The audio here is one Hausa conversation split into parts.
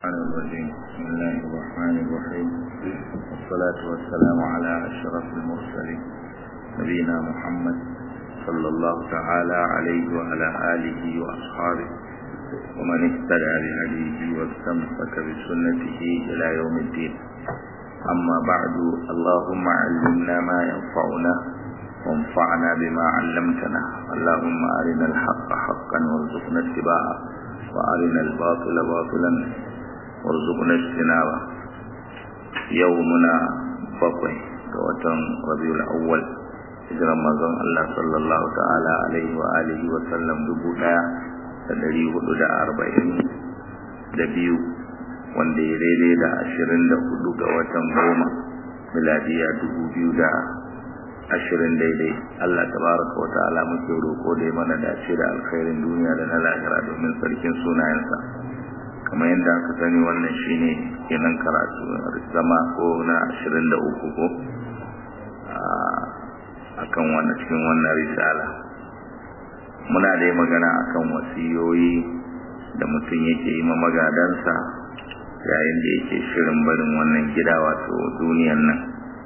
الرحمن الرجيم بسم الله الرحمن الرحيم والصلاة والسلام على أشرف المرسلين نبينا محمد صلى الله تعالى عليه وعلى آله وأصحابه ومن اهتدى بهديه واستمسك بسنته إلى يوم الدين أما بعد اللهم علمنا ما ينفعنا وانفعنا بما علمتنا اللهم أرنا الحق حقا وارزقنا اتباعه وأرنا الباطل باطلا وارزقنا اجتنابه يومنا بقي وتم ربيع الأول hijiran manzon Allah sallallahu ta'ala alaihi wa alihi wa sallam dubu daya da dari hudu da arba'in da biyu wanda ya daidai da ashirin da hudu ga watan goma miladiya dubu biyu da ashirin daidai Allah tabaraka wa ta'ala muke roƙo da mana dace da alkhairin duniya da na lahira domin sarkin sunayensa kamar yadda aka sani wannan shine kenan karatu zama ko na ashirin da uku ko akan wannan cikin wannan risala muna dai magana akan wasiyoyi da mutum yake yi ma magadansa yayin da yake shirin barin wannan gida wato duniyan nan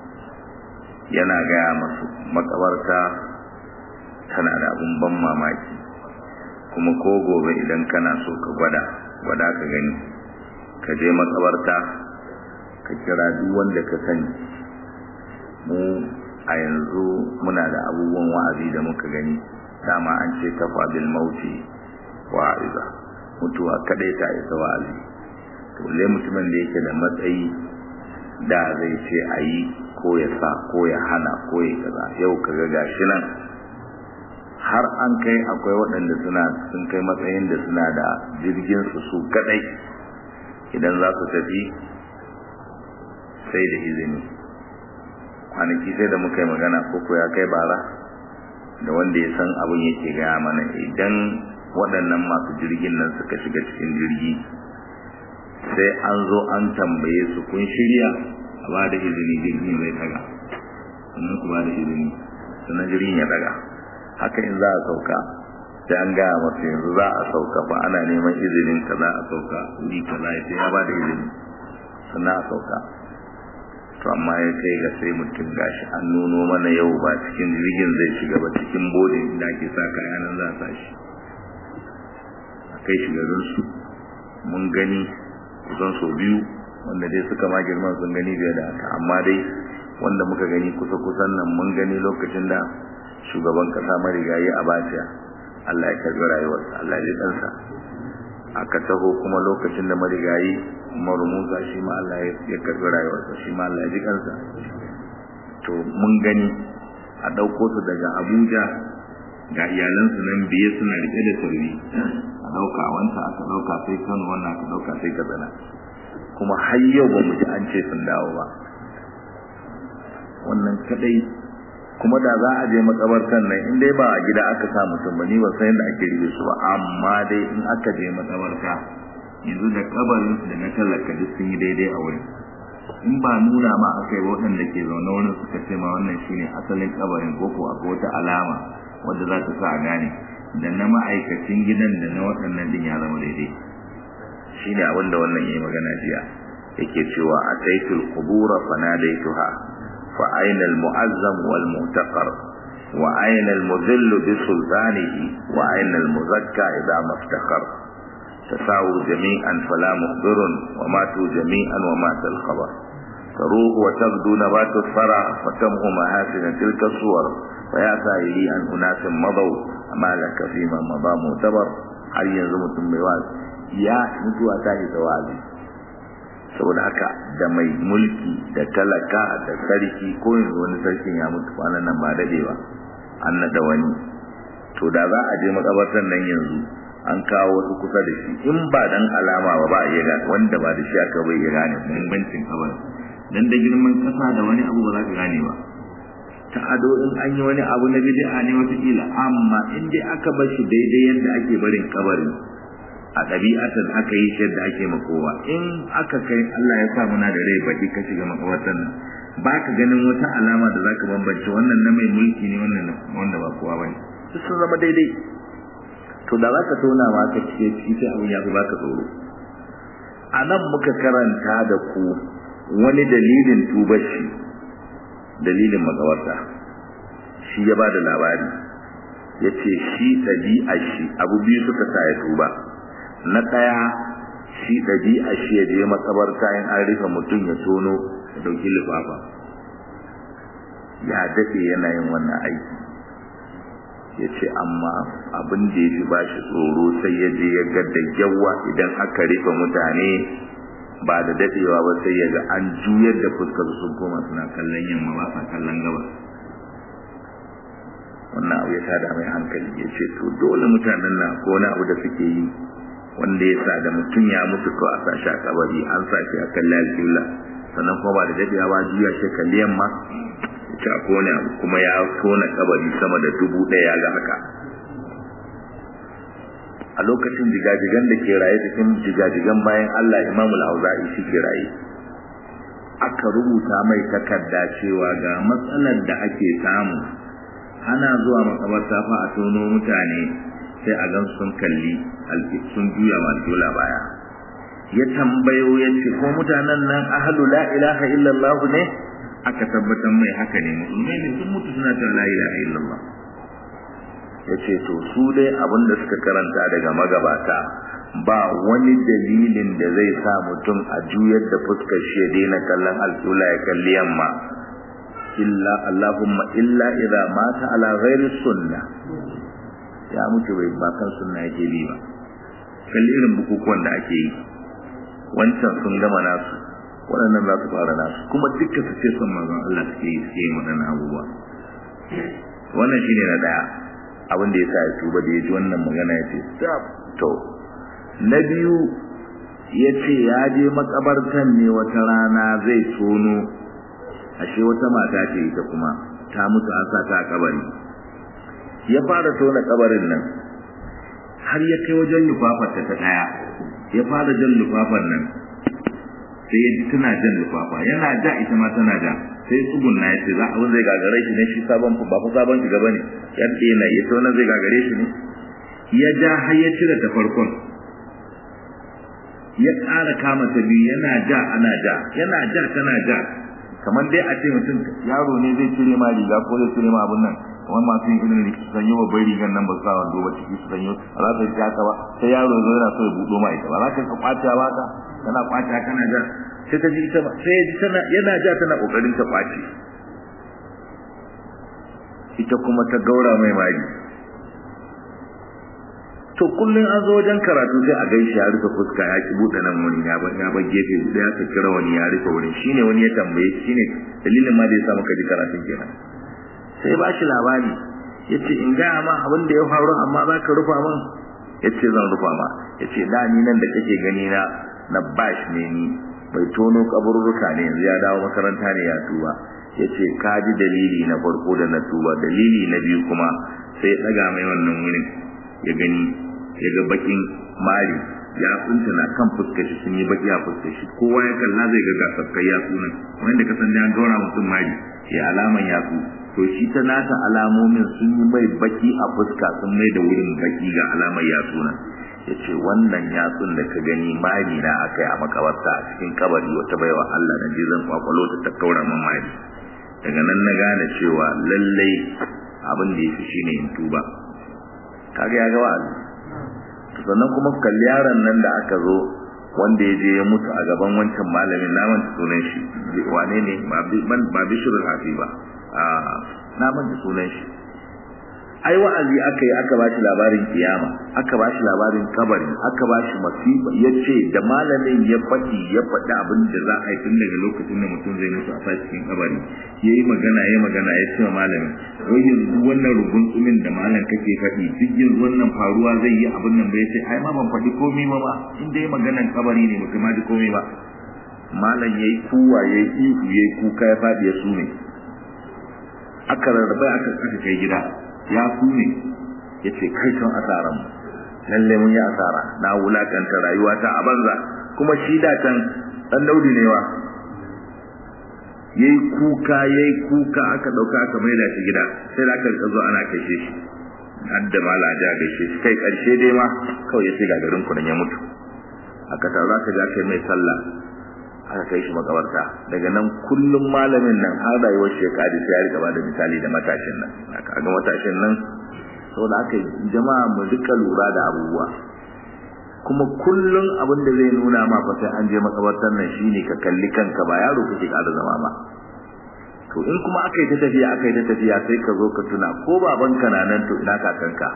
yana gaya masu makabarta tana da abun ban mamaki kuma ko gobe idan kana so ka gwada gwada ka gani ka je makabarta ka kira duk wanda ka sani mu a yanzu muna da abubuwan wa'azi da muka gani dama an ce kafa bil mauti wa'iza mutuwa kadai ta isa wa'azi to le mutumin da yake da matsayi da zai ce a yi ko ya sa ko ya hana ko ya kaza yau kaga gashi nan har an kai akwai waɗanda suna sun kai matsayin da suna da jirgin su su kadai idan za su tafi sai da izini kwanaki sai da muka yi magana koko ya kai bara da wanda ya san abin yake gaya mana idan waɗannan masu jirgin nan suka shiga cikin jirgi sai an zo an tambaye su kun shirya a ba da izini jirgin zai daga sannan ku ba da izini sannan jirgin ya daga haka in za a sauka sai an gaya masu yanzu za a sauka fa ana neman izinin ka za a sauka wuri ka za sai ya ba da izini sannan a sauka to amma ya kai ga sai mutum gashi an nuno mana yau ba cikin jirgin zai shiga ba cikin bodin da ake sa kaya nan za a sa shi a kai shi garin su mun gani kusan sau biyu wanda dai suka ma girman sun gani biya da haka amma dai wanda muka gani kusa kusan nan mun gani lokacin da shugaban kasa marigayi a baciya Allah ya karbi rayuwarsa Allah ya ɗansa aka taho kuma lokacin da marigayi Umaru Musa shi ma Allah ya karbi rayuwarsa shi ma Allah ya ji kansa to mun gani a ɗauko su daga Abuja ga iyalansu nan biye suna rike da tarbi a ɗauka wanta aka ɗauka sai Kano wannan aka ɗauka sai Katsina kuma har yau ba mu ji an ce sun dawo ba wannan kadai kuma da za a je makabartan nan in dai ba a gida aka sa mutum ba ni ba san yadda ake rige su ba amma dai in aka je makabarta yanzu da kabarin da na talaka duk sun yi daidai a wurin in ba nuna ma aka yi waɗanda ke zaune wurin suka ce ma wannan shine asalin kabarin ko ko akwai wata alama wadda za ta sa a gane da na ma'aikacin gidan da na waɗannan din ya zama daidai shine abin da wannan yayi magana jiya yake cewa ataitul qubura fanadaituha fa aina al mu'azzam wal mu'taqar wa aina al mudhill bi sultanihi wa aina al muzakka idha maftakhar تساووا جميعا فلا مخبر وماتوا جميعا ومات الخبر تروح وتغدو نبات الثرى فتمه محاسن تلك الصور فيا سائلي عن أناس مضوا ما لك فيما مضى معتبر هل ينزم تنبواز يا متوى تاهي توازي saboda haka da mai mulki da talaka da sarki ko yanzu wani sarkin ya mutu kwanan nan ba dadewa an nada wani to da za a je makabartar nan yanzu an kawo wasu kusa da shi in ba dan alama ba ba iya gane wanda ba da shi aka bai ya gane muhimmancin kabar dan da girman kasa da wani abu ba za ka gane ba ta ado in an yi wani abu na bid'a ne wata kila amma in dai aka bar shi daidai yadda ake barin kabarin a ɗabi'atan aka yi shi yadda ake makowa in aka kai Allah ya sa muna da rai baki ka shiga makabartar nan ba ka ganin wata alama da zaka bambance wannan na mai mulki ne wannan wanda ba kowa bane duk sun zama daidai to da za ka tona ma ka cike ciki sai abin ya fi baka tsoro a nan muka karanta da ku wani dalilin tubar shi dalilin magawarta shi ya ba da labari ya ce shi ɗabi'a shi abu biyu suka sa ya tuba na ɗaya shi ɗabi'a shi ya je makabarta in an rufe mutum ya tono ya ɗauki lifafa ya daɗe yana yin wannan aiki ya ce amma abin da ya fi ba shi tsoro sai ya je ya ga da yawa idan aka rufe mutane ba da daɗewa ba sai ya ga an juyar da fuskar sun koma suna kallon yamma ba sa kallon gaba wannan abu ya tada mai hankali ya ce to dole mutanen na ko wani abu da suke yi wanda ya sa da mutum ya mutu ko a sa shi a kabari an sa shi a kalli alƙibla sannan kuma ba da daɗewa ba juya shi kalli yamma ta kone abu kuma ya tona kabari sama da dubu ɗaya ga haka a lokacin jigajigan da ke raye cikin jigajigan bayan Allah Imam al-Auza'i shi ke raye aka rubuta mai takarda cewa ga matsalar da ake samu ana zuwa makabarta fa a tono mutane sai a gan sun kalli sun juya ma dola baya ya tambayo ya ce ko mutanen nan ahlu la ilaha illallah ne aka tabbatar mai haka ne musulmai ne sun mutu suna cewa la ilaha illallah ya ce to su dai abin da suka karanta daga magabata ba wani dalilin da zai sa mutum a juyar da fuskar shi ya daina kallon alƙula ya kalli yamma illa allahumma illa idza mata ala ghairi sunna ya mutu bai ba kan sunna yake bi ba kalli irin bukukuwan da ake yi wancan sun gama nasu waɗannan za su fara nasu kuma dukkan su ce son manzon Allah suke yi suke yin waɗannan abubuwa wannan shine na daya abin da ya sa ya tuba da ya ji wannan magana ya ce stop to na biyu ya ce ya je makabartan ne wata rana zai tono ashe wata mata ce ita kuma ta mutu an sa ta a kabari ya fara tona kabarin nan har ya kai wajen lufafarta ta daya ya fara jan lufafar nan sai ya ji tana jan lufafa yana ja ita ma tana ja sai tsugunna ya ce za a zai gagare shi ne shi sabon ba fa sabon shiga bane ya ce yana ya ce wannan zai gagare shi ne ya ja har ya cire ta farkon ya ƙara kama ta biyu yana ja ana ja yana ja tana ja kamar dai a ce mutum yaro ne zai cire ma riga ko zai cire ma abun nan kamar masu yin irin su sanyo babban rigan nan ba su sa wando ba ciki su sanyo ba za ta yi haka ba sai yaro ya zo yana so ya buɗo ma ita ba za ka kwace ba ka kana kwace kana ja sai ta ji ita ba sai ya ji tana yana ja tana kokarin ta kwace ita kuma ta gaura mai mari to kullun an zo wajen karatu sai a gaishe ya rufe fuska ya ki buɗe nan wani ya ba ya ba gefe da ya kira wani ya rufe wurin shine wani ya tambaye shine dalilin ma da ya sa maka ji karatun kenan sai ba shi labari yace in ga ma abin da ya faru amma za ka rufa min yace zan rufa ma yace da ni nan da kake gani na na bash ne ni bai tono kaburruka ne yanzu ya dawo makaranta ne ya tuba yace ka ji dalili na farko da na tuba dalili na biyu kuma sai ya daga mai wannan wurin ya gani ya ga bakin mari ya kunta na kan fuskar shi sun yi baki a fuskar shi kowa ya kalla zai ga gasakkai ya sunan wanda ka san da an gaura mutum mari ya alaman ya su to shi ta nata alamomin sun yi mai baki a fuska sun mai da wurin baki ga alamar ya sunan ya ce wannan yatsun da ka gani mari na aka yi a makabarta a cikin kabari wata baiwa Allah na je zan kwakwalo ta ta kaura min mari daga nan na gane cewa lallai abin da ya fi shine in tuba kaga ya ga wa'azi sannan kuma kalli yaron nan da aka zo wanda ya je ya mutu a gaban wancan malamin na manta sunan shi wane ne ba bishirul hafi ba a na manta sunan shi ai wa'azi aka yi aka bashi labarin kiyama aka bashi labarin kabari aka bashi masifa yace da malamin ya faɗi ya faɗi abin da za a yi tun daga lokacin da mutum zai mutu a sashi cikin kabari yayi magana yayi magana ya ce malamin wai yanzu wannan rugun tsumin da malam kake faɗi duk yanzu wannan faruwa zai yi abin nan bai ce ai ma ban faɗi komai ba ba in dai maganan kabari ne mutum ma ji komai ba malam yayi kuwa yayi ihu yayi kuka ya faɗi ya sume aka rarrabe aka aka kai gida ya ne ya ce kai son asaran mu lalle mun yi asara na wulakanta rayuwa ta a banza kuma shi da can dan daudi ne wa yayi kuka yayi kuka aka dauka aka maida shi gida sai da aka zo ana kashe shi hadda mala ja gaishe shi kai karshe dai ma kawai ya ce ga garin ku ya mutu aka taru aka ga kai mai sallah aka kai shi makabarta daga nan kullum malamin nan har rayuwar shekari sai ya rika ba da misali da matashin nan aka ga matashin nan saboda aka jama'a mu duka lura da abubuwa kuma kullum abin da zai nuna ma fa sai an je makabartar nan shine ka kalli kanka ba yaro kake ƙara zama ba to in kuma aka yi ta tafiya aka yi ta tafiya sai ka zo ka tuna ko babanka na nan to ina kakanka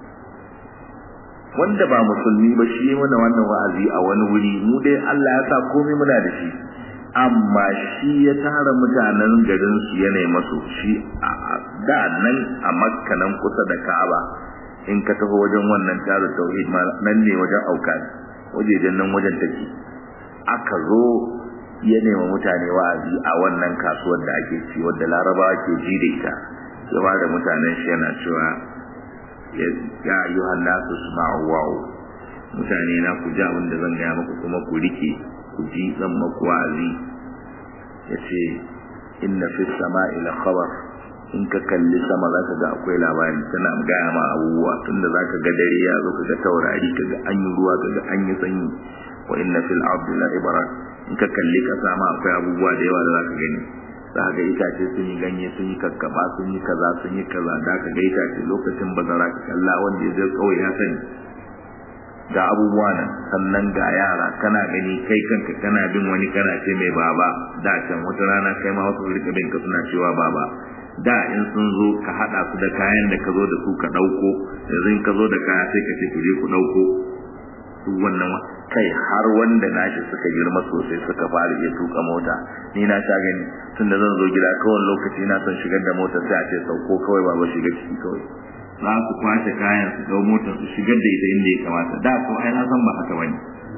wanda ba musulmi ba shi mana wannan wa'azi a wani wuri mu dai Allah ya sa komai muna da shi amma shi ya tara mutanen garin su yana masu shi a da nan a makka nan kusa da Ka'aba in ka taho wajen wannan taru tauhid nan ne wajen auka wajejen nan wajen take aka zo ya nema mutane wa'azi a wannan kasuwar da ake ci wadda larabawa ke ji da ita ya ba da mutanen shi yana cewa ya ayyuhan nasu sma'u wa'u mutane na ku ji abin da zan gaya muku kuma ku rike ku ji zan maku wa'azi yace inna fi sama'i la khabar in ka kalli sama za ka ga akwai labari tana gaya ma abubuwa tunda za ka ga dare ya zo ka ga taurari ka ga an yi ruwa ka ga an yi sanyi wa inna fil ardi la ibra in ka kalli ka sama akwai abubuwa da yawa da za ka gani za ka ga itace sun yi ganye sun yi kakkaba sun yi kaza sun yi kaza da ka ga itace lokacin bazara ka kalla wanda ya zai kawai ya sani ga abubuwa nan sannan ga yara kana gani kai kanka kana bin wani kana ce mai baba da can wata rana kai ma wasu rika bin ka suna cewa baba da in sun zo ka hada su da kayan da ka zo da su ka dauko yanzu in ka zo da kaya sai ka ce ku je ku dauko duk wannan kai har wanda nashi suka girma sosai suka fara iya tuka mota ni na sha gani tunda zan zo gida kawai lokaci na son shigar da mota sai a ce sauko kawai baba shiga ciki kawai za su kwashe kayan su dau motar su shigar da ita inda ya kamata da ko ai na san ba haka bane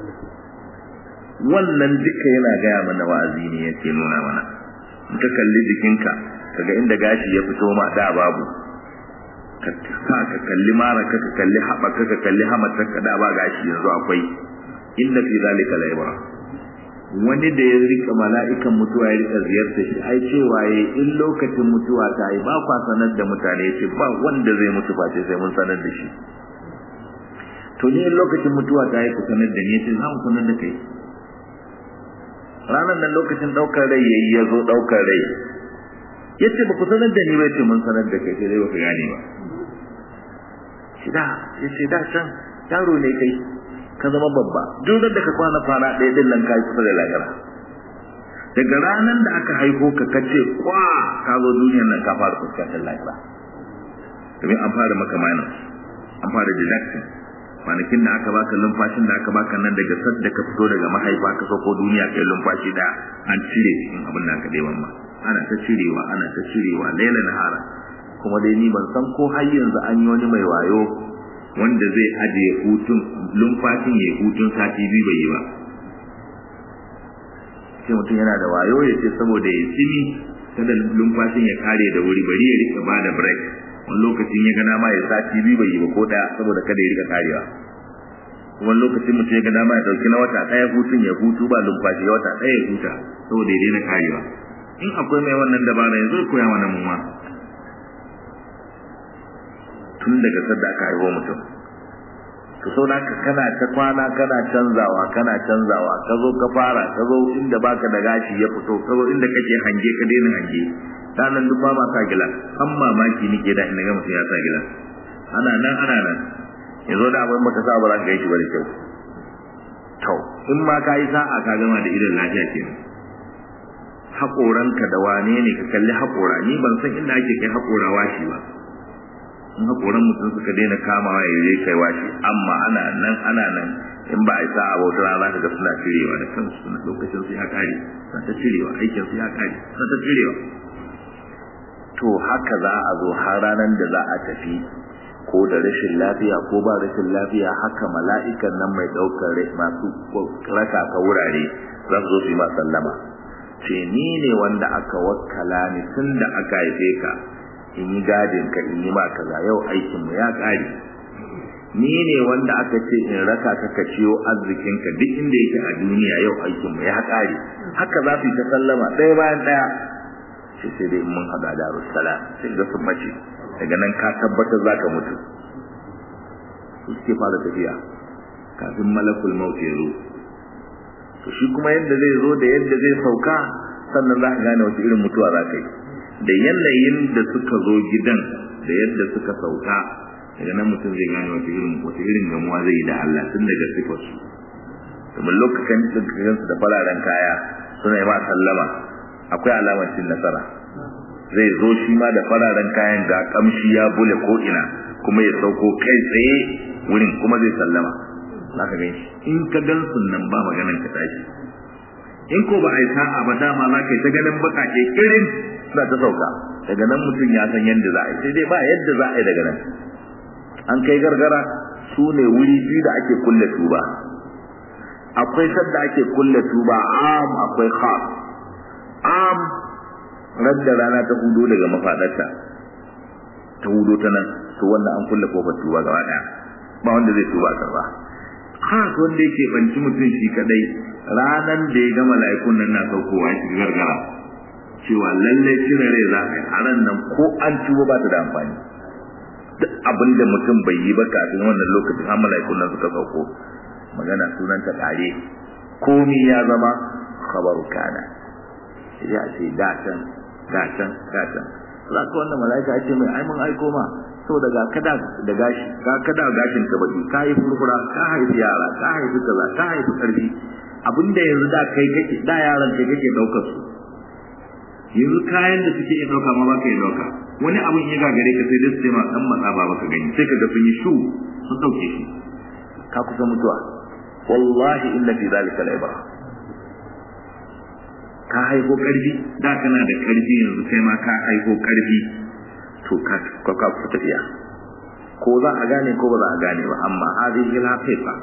wannan duka yana gaya mana wa'azi ne yake nuna mana in ka kalli jikinka kaga inda gashi ya fito ma da babu ka sa ka kalli mara ka kalli haɓaka ka kalli hamatar ka da ba gashi yanzu akwai inda fi zalika la ibra wani da ya rika mala'ikan mutuwa ya rika ziyarta shi ai cewa ya in lokacin mutuwa ta yi ba kwa sanar da mutane ce ba wanda zai mutu face sai mun sanar da shi to ni in lokacin mutuwa ta yi ku sanar da ni ce za mu sanar da kai ranar nan lokacin ɗaukar rai yayi ya zo ɗaukar rai ya ce ba ku sanar da ni ba ce mun sanar da kai sai dai ba ka gane ba shi da ya ce da can yaro ne kai ka zama babba duk da ka kwana kwana ɗaya din nan ka yi kusa da lahira daga ranar da aka haifo ka kace kwa ka zo duniyar nan ka fara fuskantar lahira domin an fara maka minus an fara deduction kwanakin da aka baka lumfashin da aka baka nan daga sad da ka fito daga mahaifa ka sauko duniya kai lumfashi da an cire cikin abin da aka ɗeban ma ana ta cirewa ana ta cirewa laila nahara kuma dai ni ban san ko har yanzu an yi wani mai wayo wanda zai ajiye hutun lumfashin ya hutun sati biyu bai yi ba sai mutum yana da wayo ya ce saboda ya tsimi kada lumfashin ya kare da wuri bari ya rika ba da break wani lokacin ya gana ma ya sati biyu bai yi ba ko daya saboda kada ya rika karewa wani lokacin mutum ya ga dama ya dauki na wata daya hutun ya hutu ba lumfashi ya wata daya ya huta saboda ya daina karewa in akwai mai wannan dabara yanzu ya koya mana mu ma tun daga sadda aka haihu mutum to sau da ka kana ta kwana kana canzawa kana canzawa ka zo ka fara ka zo inda baka da gashi ya fito ka zo inda kake hange ka daina hange ranar duk ba sa gila an mamaki nike da inda ga mutum ya sa gila ana nan ana nan yanzu da abin baka sa ba za ka gaishe ba da kyau to in ma ka yi sa'a ka gama da idan lafiya kenan haƙoranka da wane ne ka kalli haƙora ni ban san inda ake kai haƙora washi ba in haƙoran mutum suka daina kamawa ya yi kai washi amma ana nan ana nan in ba a yi sa'a ba wata rana za ka ga suna cirewa da kansu suna lokacin su ya kare suna ta cirewa aikin su ya kare suna ta cirewa to haka za a zo har ranar da za a tafi ko da rashin lafiya ko ba rashin lafiya haka mala'ikan nan mai ɗaukar rai masu raka ka wurare za su zo su yi ma sallama ce ni ne wanda aka wakkala ni tun da aka haife ka in yi gadin ka in yi ma kaza yau aikin mu ya kare ni ne wanda aka ce in raka ka ka ciyo arzikin ka duk inda yake a duniya yau aikin mu ya kare haka za su yi ta sallama ɗaya bayan ɗaya sai sai dai mun haɗa da salam sai ga sun mace daga nan ka tabbatar za ka mutu su suke fara tafiya kafin malakul maut ya zo to shi kuma yadda zai zo da yadda zai sauka sannan za ka gane wata irin mutuwa za ka yi da yanayin da suka zo gidan da yadda suka sauka daga nan mutum zai gane wata irin wata irin gamuwa zai yi da Allah tun daga sifarsu domin lokacin da su da fararen kaya suna yi ma sallama akwai alamar cin nasara zai zo shi ma da fararen kayan ga kamshi ya bule ko ina kuma ya sauko kai tsaye wurin kuma zai sallama za ka gani in ka gan nan ba maganan ka tashi in ko ba a yi sa'a ba dama za ka yi ta ganin bakake irin suna ta sauka daga nan mutum ya san yadda za a yi sai dai ba yadda za a yi daga nan an kai gargara su ne wuri biyu da ake kulle tuba akwai sadda ake kulle tuba am akwai khas am radda rana ta hudo daga mafadarta ta hudo ta nan to wannan an kulle kofar tuba gaba daya ba wanda zai tuba karba khas wanda yake banci mutum shi kadai ranan da ya ga mala'ikun nan na saukowa shi gargara cewa lallai cire rai za a yi a ran nan ko an tuba ba ta da amfani duk abin da mutum bai yi ba kafin wannan lokacin har mala'ikun nan suka sauko magana sunan ta kare komi ya zama khabaru kana ya ce da can da can da can za ka wannan mala'ika ya ce mai ai mun aiko ma saboda ga kada da gashi ga kada gashin ka baki ka yi furfura ka haifi yara ka haifi kaza ka haifi karfi abinda yanzu da kai kake da yaran kai kake daukar su yanzu kayan da suke iya dauka ma baka iya dauka wani abin ya gagare ka sai dai su ma dan matsa ba baka gani sai kaga sun yi shu sun dauke shi ka kusa mutuwa wallahi inna fi zalika al-ibra ka haifo karfi da kana da karfi yanzu kai ma ka haifo karfi to ka ka ka tafiya ko za a gane ko ba za a gane ba amma hadhihi al-haqiqa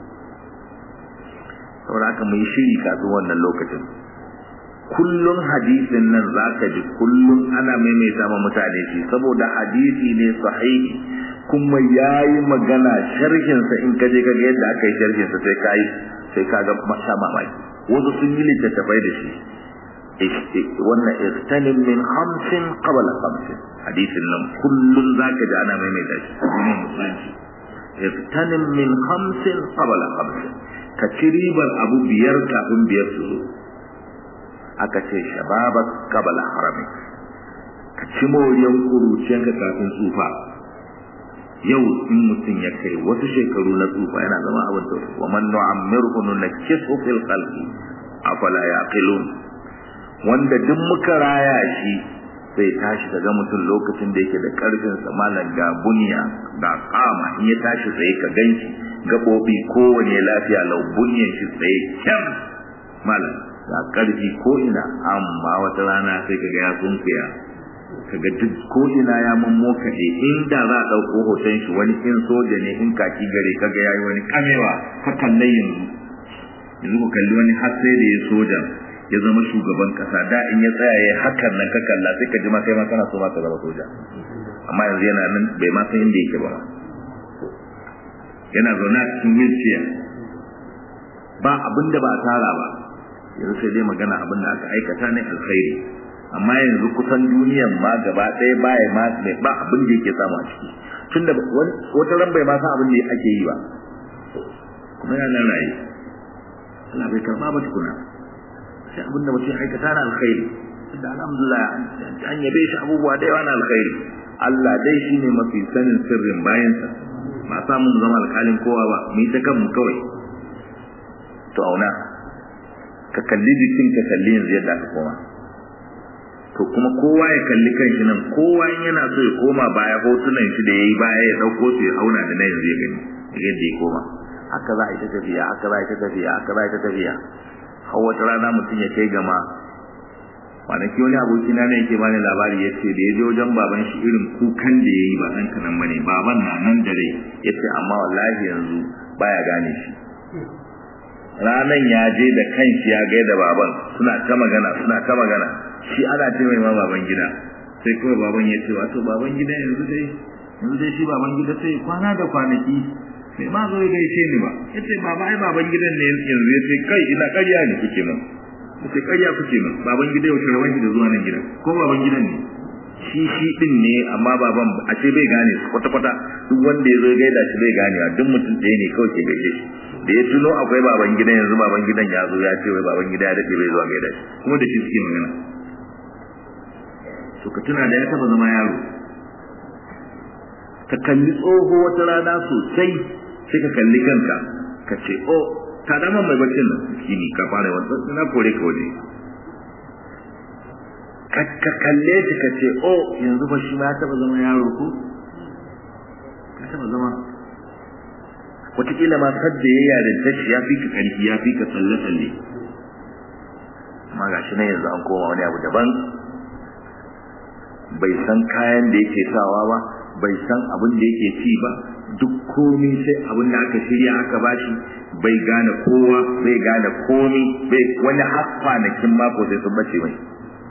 saboda haka mu yi shiri kafin wannan lokacin kullun hadisin nan za ka ji kullun ana maimaita ma mutane shi saboda hadisi ne sahihi kuma ya yi magana sharhinsa in ka je ka ga yadda aka yi sharhinsa sai ka yi sai ka ga masha mamaki wasu sun yi littattafai da shi wannan istanin min hamsin qabla hamsin hadisin nan kullun za ka ji ana maimaita shi ne musulunci istanin min hamsin qabla hamsin ka ci ribar abu biyar kafin biyar su zo aka ce shababak qabla harami ka ci moriyan kuruciyanka kafin tsufa yau in mutum ya kai wasu shekaru na tsufa yana zama abin da wa man nu'ammirhu nunakkisu fil khalqi afala yaqilun wanda duk muka raya shi sai tashi daga mutum lokacin da yake da karfin sa malan ga buniya ga kama in ya tashi sai ka ganshi gabobi kowane lafiya lau bunyan shi tsaye kyam malam ga karfi ko ina amma wata rana sai kaga ya sunkuya kaga duk ko ina ya mammokaɗe inda za a ɗauko hoton shi wani in soja ne in kaki gare kaga yayi wani kamewa ka kalle yanzu yanzu ku kalli wani har sai da ya soja ya zama shugaban kasa da in ya tsaya ya hakan nan ka kalla sai ka ji ma kai ma kana so ma ka zama soja amma yanzu yana nan bai ma san inda yake ba yana zaune a cikin wheelchair ba abin da ba a tara ba yanzu sai dai magana abin da aka aikata ne alkhairi amma yanzu kusan duniyan ma gaba ɗaya baya ma mai ba abin da yake samu a ciki tun da wata ran bai ma san abin da ake yi ba kuma yana nan raye Allah bai karba ba tukuna sai abin da mutum aikata na alkhairi da alhamdulillah an yabe shi abubuwa da yawa na alkhairi Allah dai shine mafi sanin sirrin bayansa ba samun zama alkalin kowa ba mu yi ta kanmu kawai to auna ka kalli jikin ka kalli yanzu yadda aka koma to kuma kowa ya kalli kanshi nan kowa in yana so ya koma baya hotunan shi da yayi baya ya dauko su ya auna da na yanzu ya gani yadda ya koma haka za a yi ta tafiya haka za a yi ta tafiya haka za a yi ta tafiya har wata rana mutum ya kai gama kwanaki wani aboki na ne yake bani labari ya ce da ya je wajen baban shi irin kukan da ya yi ba ɗan kanan bane baban na nan da rai ya ce amma wallahi yanzu baya gane shi ranan ya je da kanshi ya gaida baban suna ta magana suna ta magana shi ana ce mai ma baban gida sai kawai baban ya ce wato baban gida yanzu dai yanzu dai shi baban gida sai kwana da kwanaki sai ma zo ya gaishe ni ba ya ce baba ai baban gidan ne yanzu ya ce kai ina ƙarya ne kuke min kuke ƙarya kuke min baban gida ya wuce rawan da zuwa nan gidan ko baban gidan ne shi shi din ne amma baban a ce bai gane su kwata kwata duk wanda ya zo gaida shi bai ganewa duk mutum ɗaya ne kawai ke gaishe shi da ya tuno akwai baban gidan yanzu baban gidan ya zo ya ce wai baban gida ya dade bai zuwa gaida shi kuma da shi suke magana to ka tuna da ya taba zama yaro ka kalli tsoho wata rana sosai sai ka kalli kanka ka ce o ta dama mai baccin nan kini ka fara wata na kore ka waje ka kalle shi ka ce o yanzu ba shi ma ya taba zama yaro ko ya taba zama wataƙila ma sadda ya yarinta shi ya fi ka ƙarfi ya fi ka tsalle-tsalle amma ga shi na yanzu an koma wani abu daban bai san kayan da yake sawa ba bai san abin da yake ci ba duk komi sai abin da aka shirya aka bashi bai gane kowa bai gane komi bai wani har kwanakin mako sai sun bace mai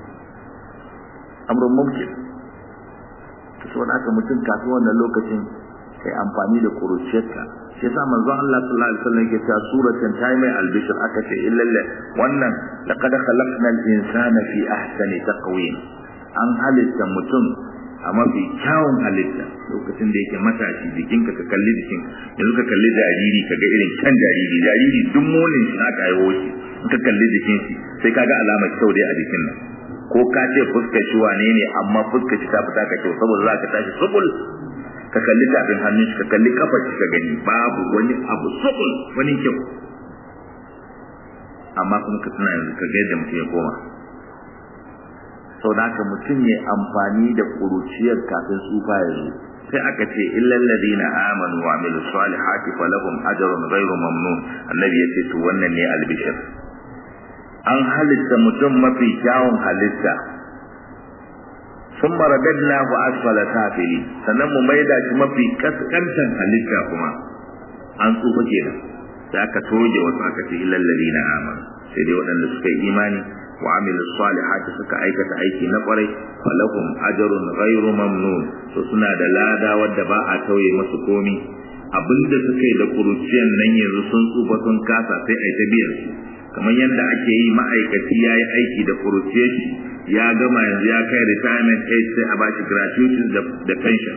amrun mumkin to saboda haka mutum kafin wannan lokacin kai amfani da kuruciyarka shi yasa manzon Allah sallallahu alaihi wasallam yake cewa suratan ta mai albishir aka ce illalla wannan laqad khalaqnal insana fi ahsani taqwim an halitta mutum a mafi kyawun halitta lokacin da yake matashi jikinka ka kalli jikin yanzu ka kalli jariri ka ga irin can jariri jariri duk molin shi aka haihu shi in ka kalli jikin shi sai ka ga alamar kyau dai a jikin nan ko ka ce fuskar shi wane ne amma fuskar shi ta fita ka kyau saboda za ka tashi subul ka kalli tafin hannun shi ka kalli kafar shi ka gani babu wani abu subul wani kyau amma kuma ka tuna yanzu ka ga yadda mutum ya koma sau da haka mutum ya amfani da ƙuruciyar kafin tsufa ya zo sai aka ce illal ladina amanu wa amilu salihati falahum ajrun ghairu mamnun annabi ya ce to wannan ne albishir an halitta mutum mafi kyawun halitta sun maragadna ku asfala safili sannan mu maida shi mafi kaskantan halitta kuma an tsufa kenan sai aka toge wasu aka ce illal ladina amanu sai dai waɗanda suka yi imani wa amilu salihati suka aikata aiki na kwarai falahum ajrun ghairu mamnun to suna da lada wadda ba a tauye masu komi abinda suka yi da kuruciyan nan yanzu sun tsufa sun kasa sai ai ta biyan su kamar yadda ake yi ma'aikaci ya yi aiki da kuruciyar shi ya gama yanzu ya kai retirement age sai a bashi gratuity da pension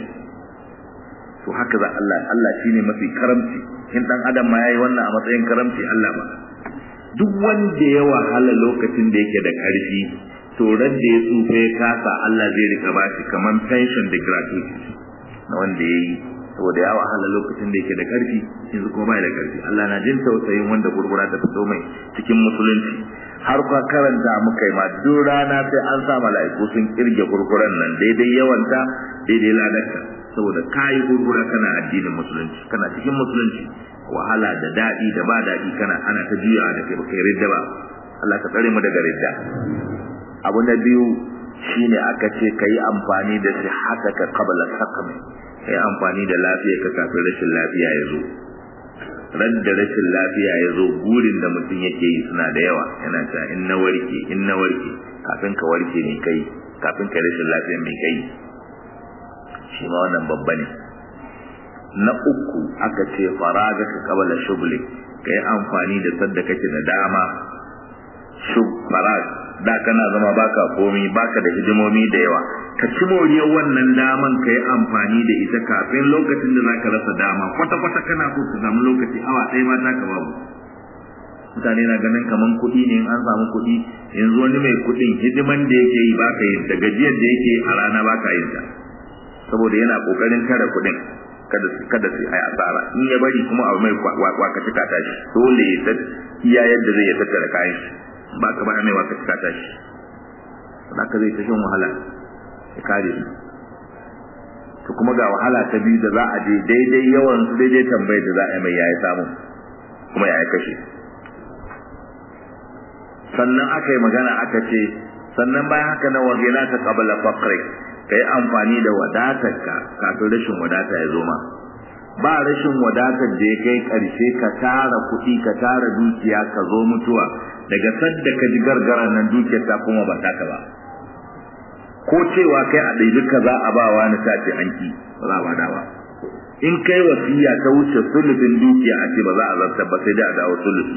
to haka za Allah Allah shine mafi karamci in dan adam ma yayi wannan a matsayin karamci Allah ba duk wanda ya wahala lokacin da yake da ƙarfi to ran da ya tsufa ya kasa Allah zai rika ba shi kaman pension da gratuity na wanda ya yi saboda ya wahala lokacin da yake da ƙarfi yanzu kuma bai da ƙarfi Allah na jin tausayin wanda gurgura ta fito mai cikin musulunci har kwa karanta muka yi ma duk rana sai an sa mala'iku sun kirge gurguran nan daidai yawanta daidai ladarka saboda kayi gurgura kana addinin musulunci kana cikin musulunci wahala da daɗi da ba daɗi kana ana ta juyawa da kai baka ridda ba Allah ka tsare mu daga ridda abu na biyu shine aka ce kai amfani da sihataka qabla saqam kai amfani da lafiya ka kafin rashin lafiya ya zo ran da rashin lafiya ya zo burin da mutum yake yi suna da yawa yana cewa in na warke in na warke kafin ka warke ne kai kafin ka rashin lafiya mai kai shi ma wannan babba ne na uku aka ce faraga ka kabala shugli kai amfani da sadda kake da dama shug farag da kana zama baka komi baka da hidimomi da yawa ka ci moriyar wannan daman kai amfani da ita kafin lokacin da zaka rasa dama kwata kwata kana so ka samu lokaci awa ɗaya ma zaka babu mutane na ganin kaman kuɗi ne in an samu kuɗi yanzu wani mai kuɗin hidiman da yake yi baka yin ta gajiyar da yake a rana baka yin ta saboda yana kokarin tara kuɗin kada kada su ai asara in ya bari kuma abu mai waka cika ta shi dole ya ta iya yadda zai ya tattara kayan shi ba ka ba mai waka cika ta shi haka zai ta shan wahala ya kare su to kuma ga wahala ta biyu da za a je daidai yawan su daidai tambayar da za a yi mai yayi samu kuma ya kashe sannan aka yi magana aka ce sannan bayan haka na wagila ta qabla faqri ka yi amfani da wadatarka kafin rashin wadata ya zo ma ba rashin wadatar da ya kai ƙarshe ka tara kuɗi ka tara dukiya ka zo mutuwa daga sadda ka ji gargaran nan dukiyar ta kuma ba taka ba ko cewa kai a ɗaiɗi ka za a ba wa na sace anki ba za a bada ba in kai wasiya ta wuce sulufin dukiya a ce ba za a zartar ba sai dai a dawo sulufi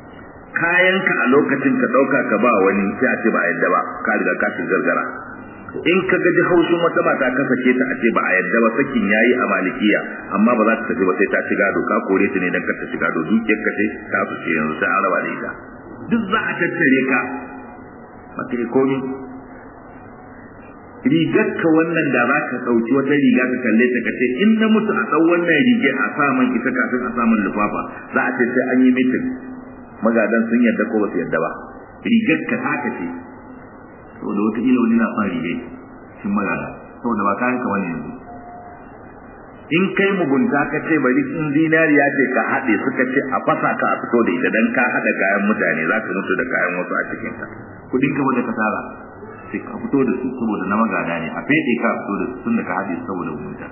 kayanka a lokacin ka ɗauka ka ba wani sai a ce ba a yadda ba ka riga ka gargara in ka gaji haushin wata mata ka sake ta a ce ba a yadda ba sakin yayi a malikiya amma ba za ta tafi ba sai ta ci gado ka kore ta ne dan ka ta ci gado dukiyar ka ce ta su ce yanzu sai an raba da ita duk za a tattare ka ba kai komi rigar ka wannan da za ka ɗauki wata riga ka kalle ta ka ce in na mutu a ɗau wannan rige a sa man ita kafin a samun lufafa za a ce sai an yi mitin magadan sun yadda ko ba su yadda ba rigar ka haka ce saboda wata ila wani na son rigai shin magana saboda ba kayan ka wani yanzu in kai mugunta ka ce bari in zinariya ce ka haɗe suka ce a fasa ka a fito da ita dan ka haɗa kayan mutane za ka mutu da kayan wasu a cikin ka kudin ka da ka tara sai ka fito da su saboda na magada ne a fede ka fito da su tun da ka haɗe saboda mugunta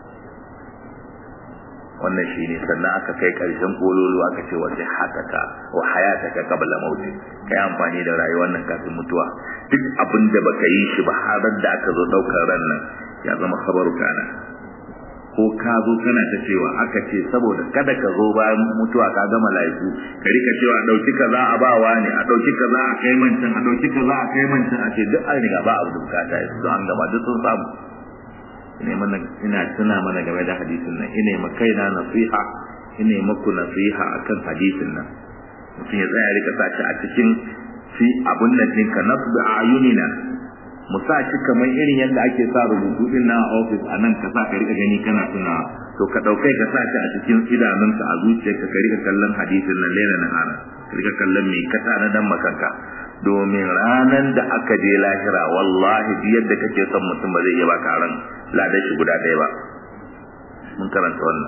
wannan shi ne sannan aka kai ƙarshen kololo aka ce wasu hataka wa hayataka qabla mauti kai amfani da rayuwar nan kafin mutuwa duk abin da baka yi shi ba har da aka zo daukar ran nan ya zama khabaru kana ko ka zo kana ta cewa aka ce saboda kada ka zo bayan mutuwa ka ga malaiku ka rika cewa dauki kaza a bawa ne a dauki kaza a kai mancan a dauki kaza a kai mancan a ce duk an riga ba abu da bukata yanzu an gaba duk sun samu ina mana ina tuna mana game da hadisin nan ina ma kaina nasiha ina maku nasiha akan hadisin nan mutum ya tsaya rika sa shi a cikin fi abun nan ɗinka nasbi ayunina mu sa shi kamar irin yadda ake sa rubutu din na office a nan ka sa ka rika gani kana tuna to ka ɗaukai ka sa shi a cikin idanunka a zuciyarka ka rika kallon hadisin nan laila na hana ka rika kallon me ka tana dan makanka domin ranan da aka je lahira wallahi yadda kake son mutum ba zai iya baka ran ladan shi guda ɗaya ba mun karanta wannan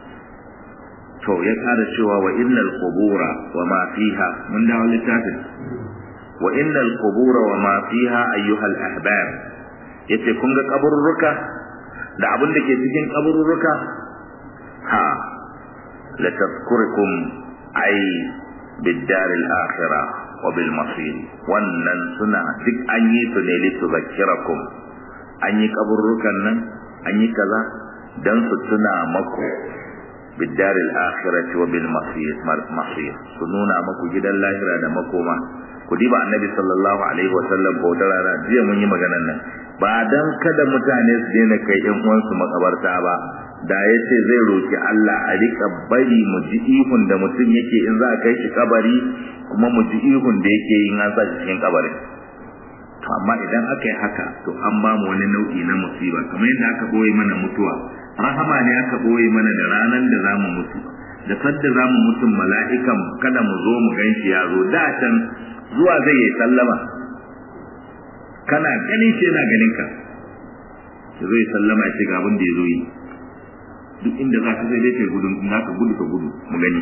to ya kada cewa wa innal qubura wa ma fiha mun dawo littafin wa innal qubura wa ma fiha ayyuhal ahbab yace kun ga kaburruka da abin da ke cikin kaburruka ha la tadhkurukum ay bid-dar al-akhirah wa bil masir wannan suna duk an yi su ne li tuzakkirakum an yi kaburrukan nan an yi kaza dan su tuna maku bid-dar al-akhirah wa bil masir masir su nuna maku gidan lahira da makoma ku diba annabi sallallahu alaihi wa sallam ko da rana jiya mun yi maganar nan ba dan kada mutane su daina kai yan uwansu makabarta ba da ya ce zai roki Allah a rika bari mu ji ihun da mutum yake in za a kai shi kabari kuma mu ji ihun da yake yin an sa shi cikin kabarin to amma idan aka yi haka to an ba mu wani nau'i na musiba kamar yadda aka boye mana mutuwa rahama ne aka boye mana da ranar da za mu mutu da sadda za mu mutum mala'ikan kada mu zo mu gan shi ya zo da can zuwa zai yi sallama kana ganin shi yana ganin ka zai sallama ya ce ga abin da ya zo yi duk inda za ka zai dai kai gudun in ka gudu ka gudu mu gani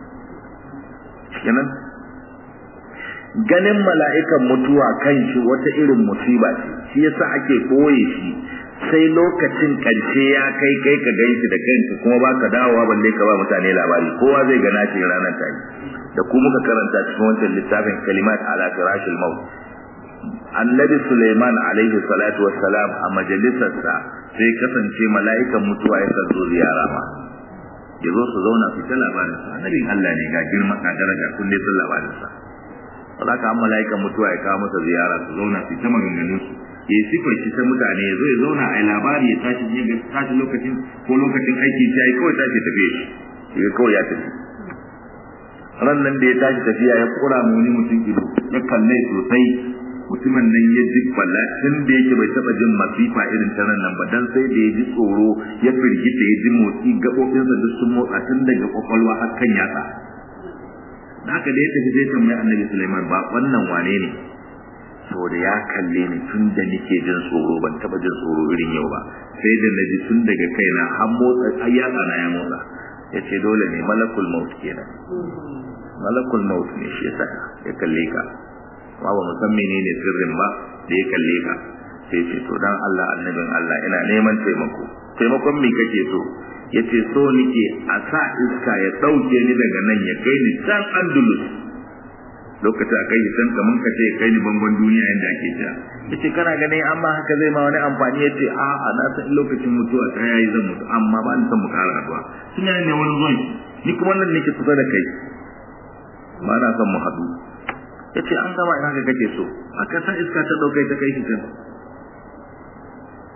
kenan ganin mala'ikan mutuwa kan shi wata irin musiba ce shi yasa ake koye shi sai lokacin karshe ya kai kai ka gan shi da kanka kuma baka dawowa balle ka ba mutane labari kowa zai gana shi ranar ta da ku muka karanta cikin wancan littafin kalimat ala firashil maut annabi Suleiman alaihi salatu wassalam a majalisarsa sai kasance mala'ikan mutuwa ya zo ziyara ma ya zo su zauna su ta labarin sa annabin Allah ne ga girma ka daraja kun dai sun labarin sa saboda an mala'ikan mutuwa ya kawo masa ziyara su zauna su ta maganganun su ya yi sifar shi ta mutane ya zo ya zauna a labari ya tashi ya ga tashi lokacin ko lokacin aiki ya yi kawai tashi tafiye shi ya kawai ya tafi ran nan da ya tashi tafiya ya kura mu wani mutum ido ya kalle sosai mutumin nan ya ji balla tun da yake bai taba jin masifa irin ta nan ba dan sai da ya ji tsoro ya firgita ya ji motsi gaɓoɓinsa duk sun motsa tun daga kwakwalwa har kan yatsa da haka da ya tafi zai tambayi annabi Sulaiman ba wannan wane ne saboda ya kalle ni tun da nake jin tsoro ban taba jin tsoro irin yau ba sai da naji tun daga kaina har motsa har yatsa na ya motsa ya ce dole ne malakul maut kenan malakul maut ne shi yasa ya kalle ka amma ba mu san menene sirrin ba da ya kalle ka sai ce to dan Allah annabin Allah ina neman taimako taimakon me kake so yace so nike a sa iska ya dauke ni daga nan ya kai ni can Andalus lokacin a kai shi can kaman ka ce kai ni bangon duniya yanda ake ta yace kana ganin amma haka zai ma wani amfani yace a a na san lokacin mutuwa ta yayi zan mutu amma ba ni san mu kara addu'a tun yana ne wani zuwan ni kuma nan nake kusa da kai ba na son mu haɗu yace an gama ina ga kake so aka san iska ta daukai ta kai shi can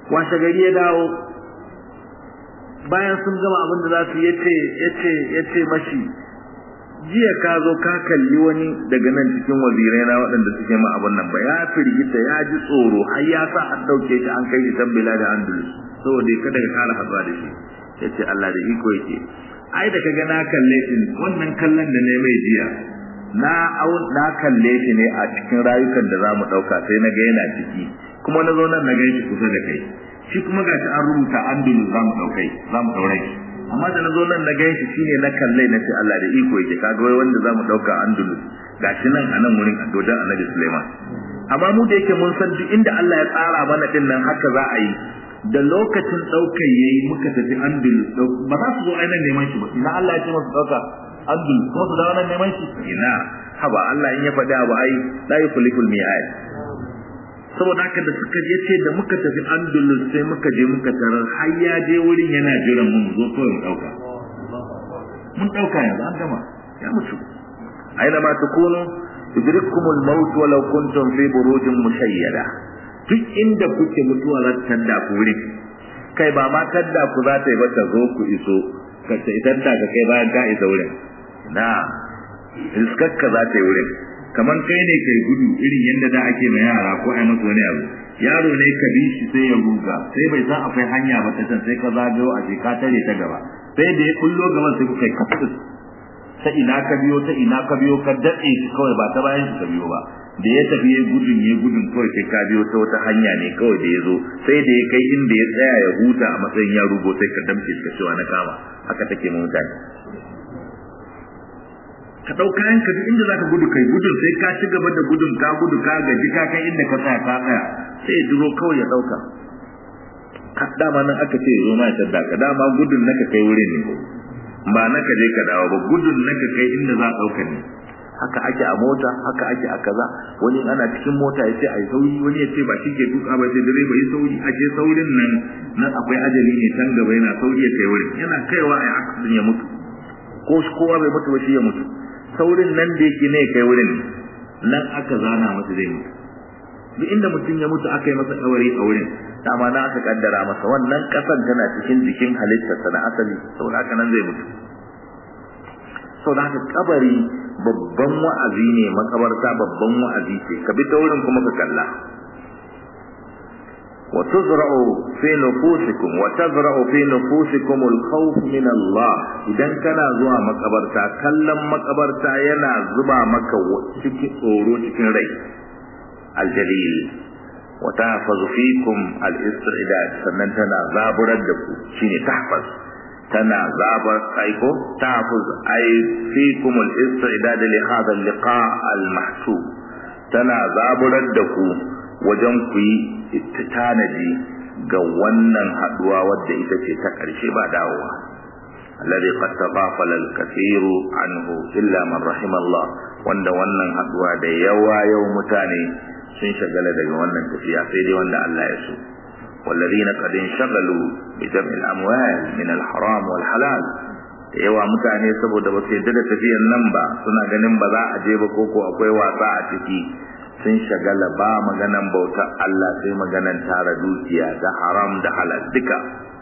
washe gari ya dawo bayan sun gama abin da za su yace yace yace mashi jiya ka zo ka kalli wani daga nan cikin wazirai na waɗanda suke ma abin nan ba ya firgita ya ji tsoro har ya sa an ɗauke shi an kai shi can bila da andalus saboda kada ka kara haɗuwa da shi yace Allah da iko yake ai da kaga na kalle shi wannan kallon da ne mai jiya na na kalle shi ne a cikin rayukan da zamu dauka sai na ga yana ciki kuma na zo nan na gan shi kusa da kai shi kuma gashi an rubuta andulu zamu daukai zamu daure shi amma da na zo nan na gan shi shine na kalle na ce Allah da iko yake kaga wai wanda zamu dauka andulu gashi nan a nan wurin dodan Annabi Sulaiman amma mu da yake mun san duk inda Allah ya tsara mana din nan haka za a yi da lokacin ɗaukar ya yi muka tafi andul ba za su zo ainihin neman shi ba ina Allah ya ce masu ɗauka andul kuma su dawo nan neman shi ina haba Allah in ya faɗi abu ai la yukhliqul mi'ad saboda haka da suka je ce da muka tafi andul sai muka je muka tarar har ya je wurin yana jiran mun zo kawai mu ɗauka mun ɗauka yanzu an gama ya mutu aina ma takunu yudrikumul maut walau kuntum fi burujin mushayyada duk inda kuke mutuwa za ta tadda ku wurin kai ba ma tadda ku za ta yi ba ta zo ku iso ka ta tadda ka kai bayan ka isa wurin na riskakka za ta yi wurin kamar kai ne kai gudu irin yadda da ake ma yara ko ai masa wani abu yaro ne ka bi shi sai ya ruga sai bai san akwai hanya ba ta can sai ka zagayo a ka tare ta gaba sai da ya kullo gaban sai kuka kafin ta ina ka biyo ta ina ka biyo ka datse shi kawai ba ta bayan shi ka biyo ba da ya tafi ya gudun ya gudun kawai kai ka biyo ta wata hanya ne kawai da ya zo sai da ya kai inda ya tsaya ya huta a matsayin ya rugo sai ka damke shi ka cewa na kama haka take mu mutane ka ɗau kayan ka duk inda zaka gudu kai gudun sai ka ci gaba da gudun ka gudu ka gaji ka kai inda ka tsaya ka tsaya sai ya duro kawai ya ɗauka dama nan aka ce zo ma ya tadda ka dama gudun naka kai wurin ne ba naka je ka dawo ba gudun naka kai inda za a ɗauka ne haka ake a mota haka ake a kaza wani ana cikin mota ya ce a yi sauri wani ya ce ba shi ke tuka ba sai direba yi sauri a ce saurin nan nan akwai ajali ne can gaba yana sauri ya kai wurin yana kaiwa a accident ya mutu ko kowa bai mutu ba shi ya mutu saurin nan da yake ne kai wurin nan aka zana masa zai mutu duk inda mutum ya mutu aka yi masa ɗauri a wurin dama na aka kaddara masa wannan ƙasan tana cikin jikin halittarsa na asali saboda haka nan zai mutu saboda haka kabari babban wa'azi ne makabarta babban wa'azi ce ka bi ta wurin kuma ka kalla wa tuzra'u fi nufusikum wa tazra'u fi nufusikum al-khawf min Allah idan kana zuwa makabarta kallon makabarta yana zuba maka cikin tsoro cikin rai aljalil wa tahfazu fikum al-istidad sannan tana zaburar da ku shine tahfaz tana zabar aiko tahfuz ay fikum al-istidad li hadha al-liqa al-mahsub tana zaburar da ku wajen ku yi tanadi ga wannan haduwa wadda ita ce ta ƙarshe ba dawowa alladhi qad tafafala al-kathiru anhu illa man rahima Allah wanda wannan haduwa da yawa yau mutane sun shagala daga wannan tafiya sai dai wanda Allah ya so والذين قد انشغلوا بجمع الأموال من الحرام والحلال da yawa mutane saboda ba su yadda da tafiyan nan ba suna ganin ba za a je ba koko akwai wasa a ciki sun shagala ba maganan bauta Allah sai maganan tara dukiya da haram da halal duka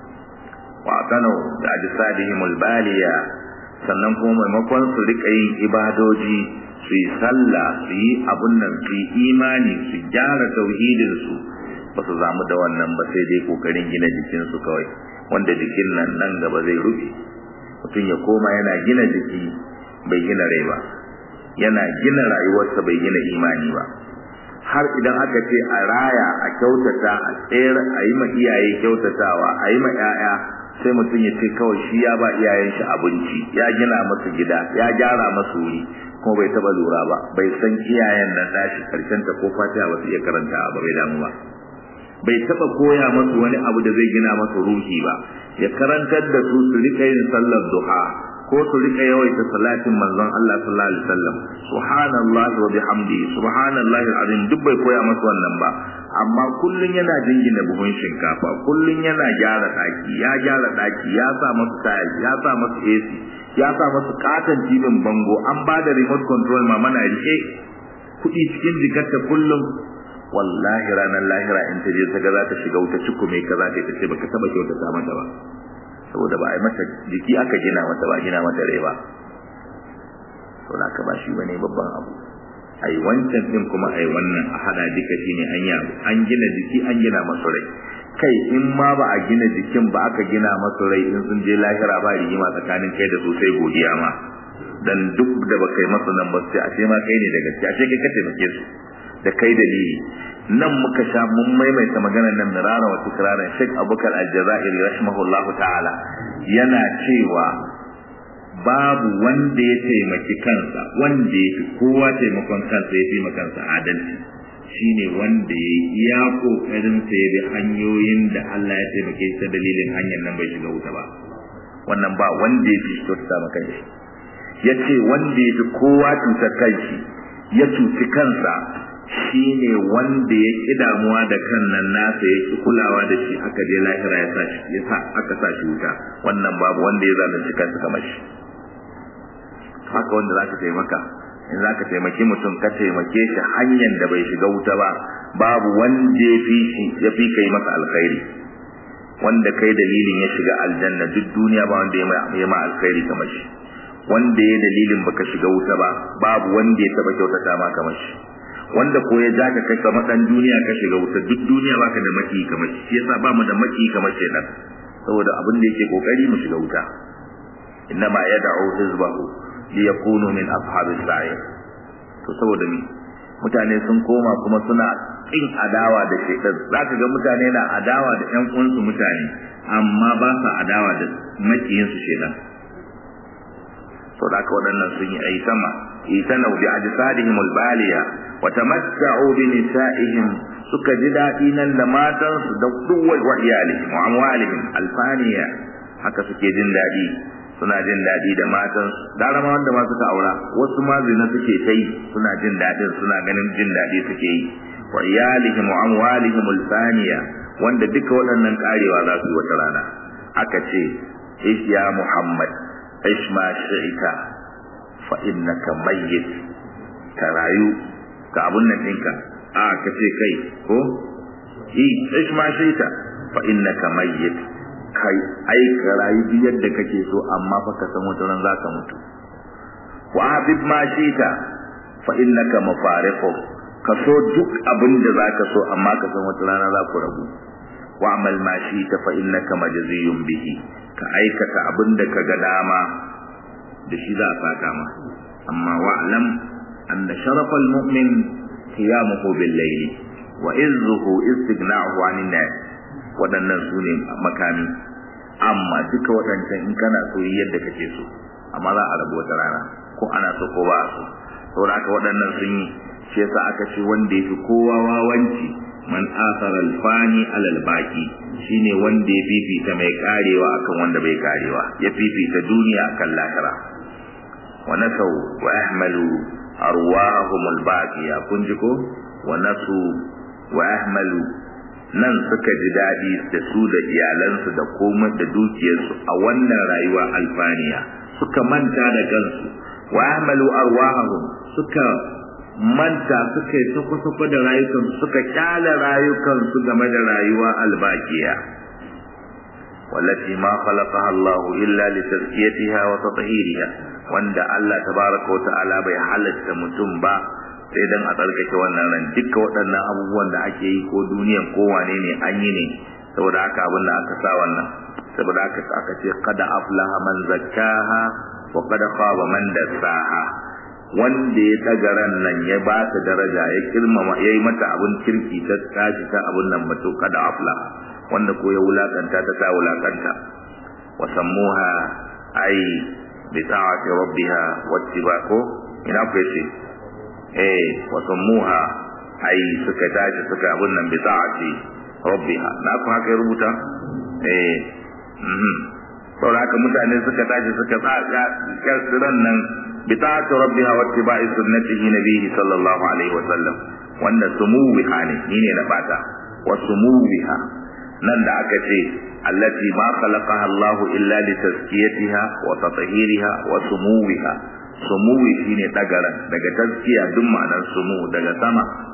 wa kano da ajsadihim albaliya sannan kuma maimakon su rika yin ibadoji su yi sallah su yi abun nan su yi imani su gyara tauhidin su ba su zamu da wannan ba sai dai kokarin gina jikin su kawai wanda jikin nan nan gaba zai rufe mutum ya koma yana gina jiki bai gina rai ba yana gina rayuwarsa bai gina imani ba har idan aka ce a raya a kyautata a tsere a yi ma iyaye kyautatawa a yi ma 'ya'ya sai mutum ya ce kawai shi ya ba iyayen shi abinci ya gina masu gida ya gyara masu wuri kuma bai taba lura ba bai san iyayen nan dashi karshen ta ko fatiha ba su iya karanta ba bai damu ba bai taba koya masu wani abu da zai gina masu ruhi ba ya karantar da su su rika yin sallar duha ko su rika yawaita salatin manzon Allah sallallahu alaihi wasallam subhanallahi wa bihamdi subhanallahi alazim duk bai koya masu wannan ba amma kullun yana jingina buhun shinkafa kullun yana gyara daki ya gyara daki ya sa masu tile ya sa masu AC ya sa masu katon jibin bango an ba da remote control ma mana rike kuɗi cikin jikarta kullum wallahi ranar lahira in ta je ta ga za ta shiga wuta cikume ka za ta ta ce baka taba kyautata mata ba saboda ba a yi mata jiki aka gina mata ba gina mata rai ba to da ka ba shi bane babban abu ai wancan din kuma ai wannan a hada duka shine an yi an gina jiki an gina masu rai kai in ma ba a gina jikin ba aka gina masu rai in sun je lahira ba rigima tsakanin kai da su sai godiya ma dan duk da baka yi masu nan ba sai a ce ma kai ne da gaskiya ce kai ka taimake su da kai dalili nan muka sha mun maimaita maganar nan mirara wa tikraran Sheikh Abubakar Al-Jazairi rahimahullahu ta'ala yana cewa babu wanda ya taimaki kansa wanda ya fi kowa taimakon kansa ya fi kansa adalci shine wanda ya iya kokarin sa ya bi hanyoyin da Allah ya taimake shi ta dalilin hanyar nan bai shiga wuta ba wannan ba wanda ya fi shi ta maka shi yace wanda ya fi kowa cutar kanshi ya cuci kansa shine wanda ya ki damuwa da kan nan nasa ya ki kulawa da shi aka je lahira ya sa shi ya sa aka sa shi wuta wannan babu wanda ya zalunci kansa kamar shi haka wanda zaka taimaka in zaka taimaki mutum ka taimake shi hanyar da bai shiga wuta ba babu wanda ya fi shi ya fi kai masa alkhairi wanda kai dalilin ya shiga aljanna duk duniya ba wanda ya ma alkhairi kamar shi wanda ya dalilin baka shiga wuta ba babu wanda ya taba kyautata ma kamar shi wanda ko ya ja ka kai kamar dan duniya ka shiga wuta duk duniya baka da maki kamar shi yasa ba mu da maki kamar shedan saboda abin da yake kokari mu shiga wuta innama yad'u hizbahu liyakunu min ashabis sa'ir to saboda ni mutane sun koma kuma suna kin adawa da shedan zaka ga mutane na adawa da ƴan uwansu mutane amma ba sa adawa da makiyin su shedan to da waɗannan sun yi ai sama itana bi ajsadihim albaliya wa tamatta'u bi nisa'ihim suka ji daɗi nan da matansu da duwai wa iyalihim wa amwalihim alfaniya haka suke jin daɗi suna jin daɗi da matansu gara ma wanda ma suka aura wasu ma zina suke kai suna jin daɗin suna ganin jin daɗi suke yi wa iyalihim wa amwalihim alfaniya wanda duka waɗannan karewa za su yi wata rana aka ce ish ya muhammad ish ma shi'ita fa innaka mayyit ka rayu ka abun nan ɗinka a ka ce kai ko i ish ma shi'ita fa innaka mayyit kai ai ka rayu duk yadda kake so amma fa ka san wata ran zaka mutu wa habib ma shi'ita fa innaka mufariqu ka so duk abin da zaka so amma ka san wata rana za ku rabu wa amal ma shi'ita fa innaka majziyun bihi ka aikata abin da ka ga dama da shi za a saka ma amma wa'lam anna sharafal mu'min qiyamuhu bil layl wa izzuhu istighna'uhu 'anil nas wadannan sune makami amma duka wadancan in kana so yadda kake so amma za a rabu wata rana ko ana so ko ba so saboda haka wadannan sun yi shi yasa aka ce wanda yafi kowa wawanci man asara alfani alal baqi shine wanda ya fifita mai karewa akan wanda bai karewa ya fifita duniya akan lahira wa nasau wa ahmalu arwahum albaqiya kun ji ko wa nasu wa ahmalu nan suka ji dadi da su da iyalansu da komai da dukiyarsu a wannan rayuwa alfaniya suka manta da kansu wa ahmalu arwahum suka manta suka yi sako-sako da rayukansu suka kyale rayukansu game da rayuwa albakiya wallati ma khalaqaha Allah illa li tazkiyatiha wa tatahiriha wanda Allah tabaraka wa ta'ala bai halatta mutum ba sai dan a tsarkake wannan ran duka waɗannan abubuwan da ake yi ko duniyan ko wane ne an yi ne saboda haka abin da aka sa wannan saboda haka aka ce qad aflaha man zakkaha wa qad khaba man dassaha wanda ya daga ran nan ya ba ta daraja ya kirmama ya yi mata abin kirki ta tashi ta abin nan bato kada afla wanda ko ya wulakanta ta ta wulakanta wa sammuha ai bi ta'ati rabbiha wattibaqo ina ku yace eh wa sammuha ai suka tashi suka abin nan bi ta'ati rabbiha na ku haka ya rubuta eh mhm saboda haka mutane suka tashi suka tsaka ran nan بطاعة ربها واتباع سنته نبيه صلى الله عليه وسلم وأن سموها نيني نباتا وسموها نند أكتي التي ما خلقها الله إلا لتزكيتها وتطهيرها وسموها sumuwi shine dagaran daga tazkiya duk ma'anar sumu daga sama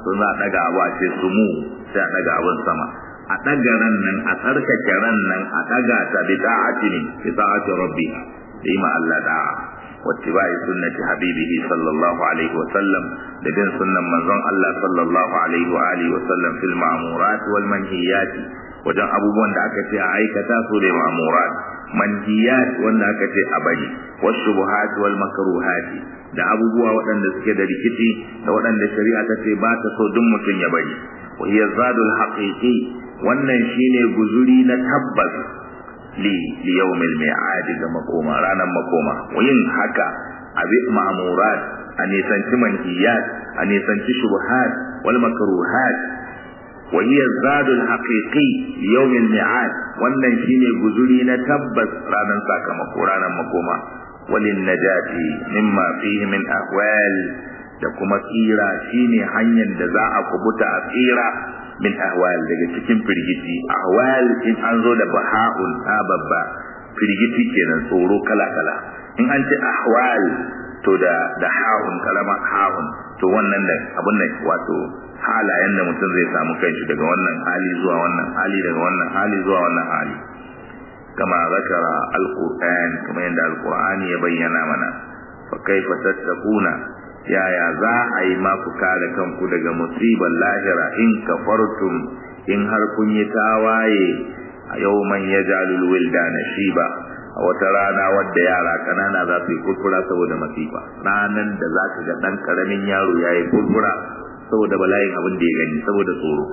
sun za a daga abu a ce sumu sai a daga abin sama a daga ran nan a tsarkake ran nan a daga ta bi ta'ati ne bi ta'ati rabbi da yi ma Allah da'a واتباع سنة حبيبه صلى الله عليه وسلم لدين سنة منظم الله صلى الله عليه وآله وسلم في المعمورات والمنهيات wajen abubuwan da aka ce a aikata su da ma'amurat manhiyat wanda aka ce a bari wasu buhati wal makaruhati da abubuwa waɗanda suke da rikici da waɗanda shari'a ta ce ba ta so duk mutum ya bari wa hiya zadul haqiqi wannan shine guzuri na tabbas li li yawmil mi'ad ga makoma ranar makoma yin haka abi ma'murat a nisanci manhiyat a nisanci shubuhat wal makruhat wa hiya zadul haqiqi yawmil mi'ad wannan shine guzuri na tabbas ranar sakamako ranar makoma walin najati mimma fihi min ahwal da kuma tsira shine hanyar da za a kubuta a tsira min ahwal daga cikin firgiti ahwal in an zo da baha'un ta babba firgiti kenan tsoro kala kala in an ce ahwal to da da ha'un kalama ha'un to wannan da abun nan wato halayen da mutum zai samu kanshi daga wannan hali zuwa wannan hali daga wannan hali zuwa wannan hali kama zakara alquran kama yadda alqur'ani ya bayyana mana fa kaifa tattaquna yaya za a yi maku kare kanku daga musibar lahira in kafartum in har kun yi tawaye a yau man ya jalul wilda na shiba a wata rana wadda yara kanana za su yi kurkura saboda masifa ranan da za ka ga ɗan ƙaramin yaro ya yi kurkura saboda bala'in abin da ya gani saboda tsoro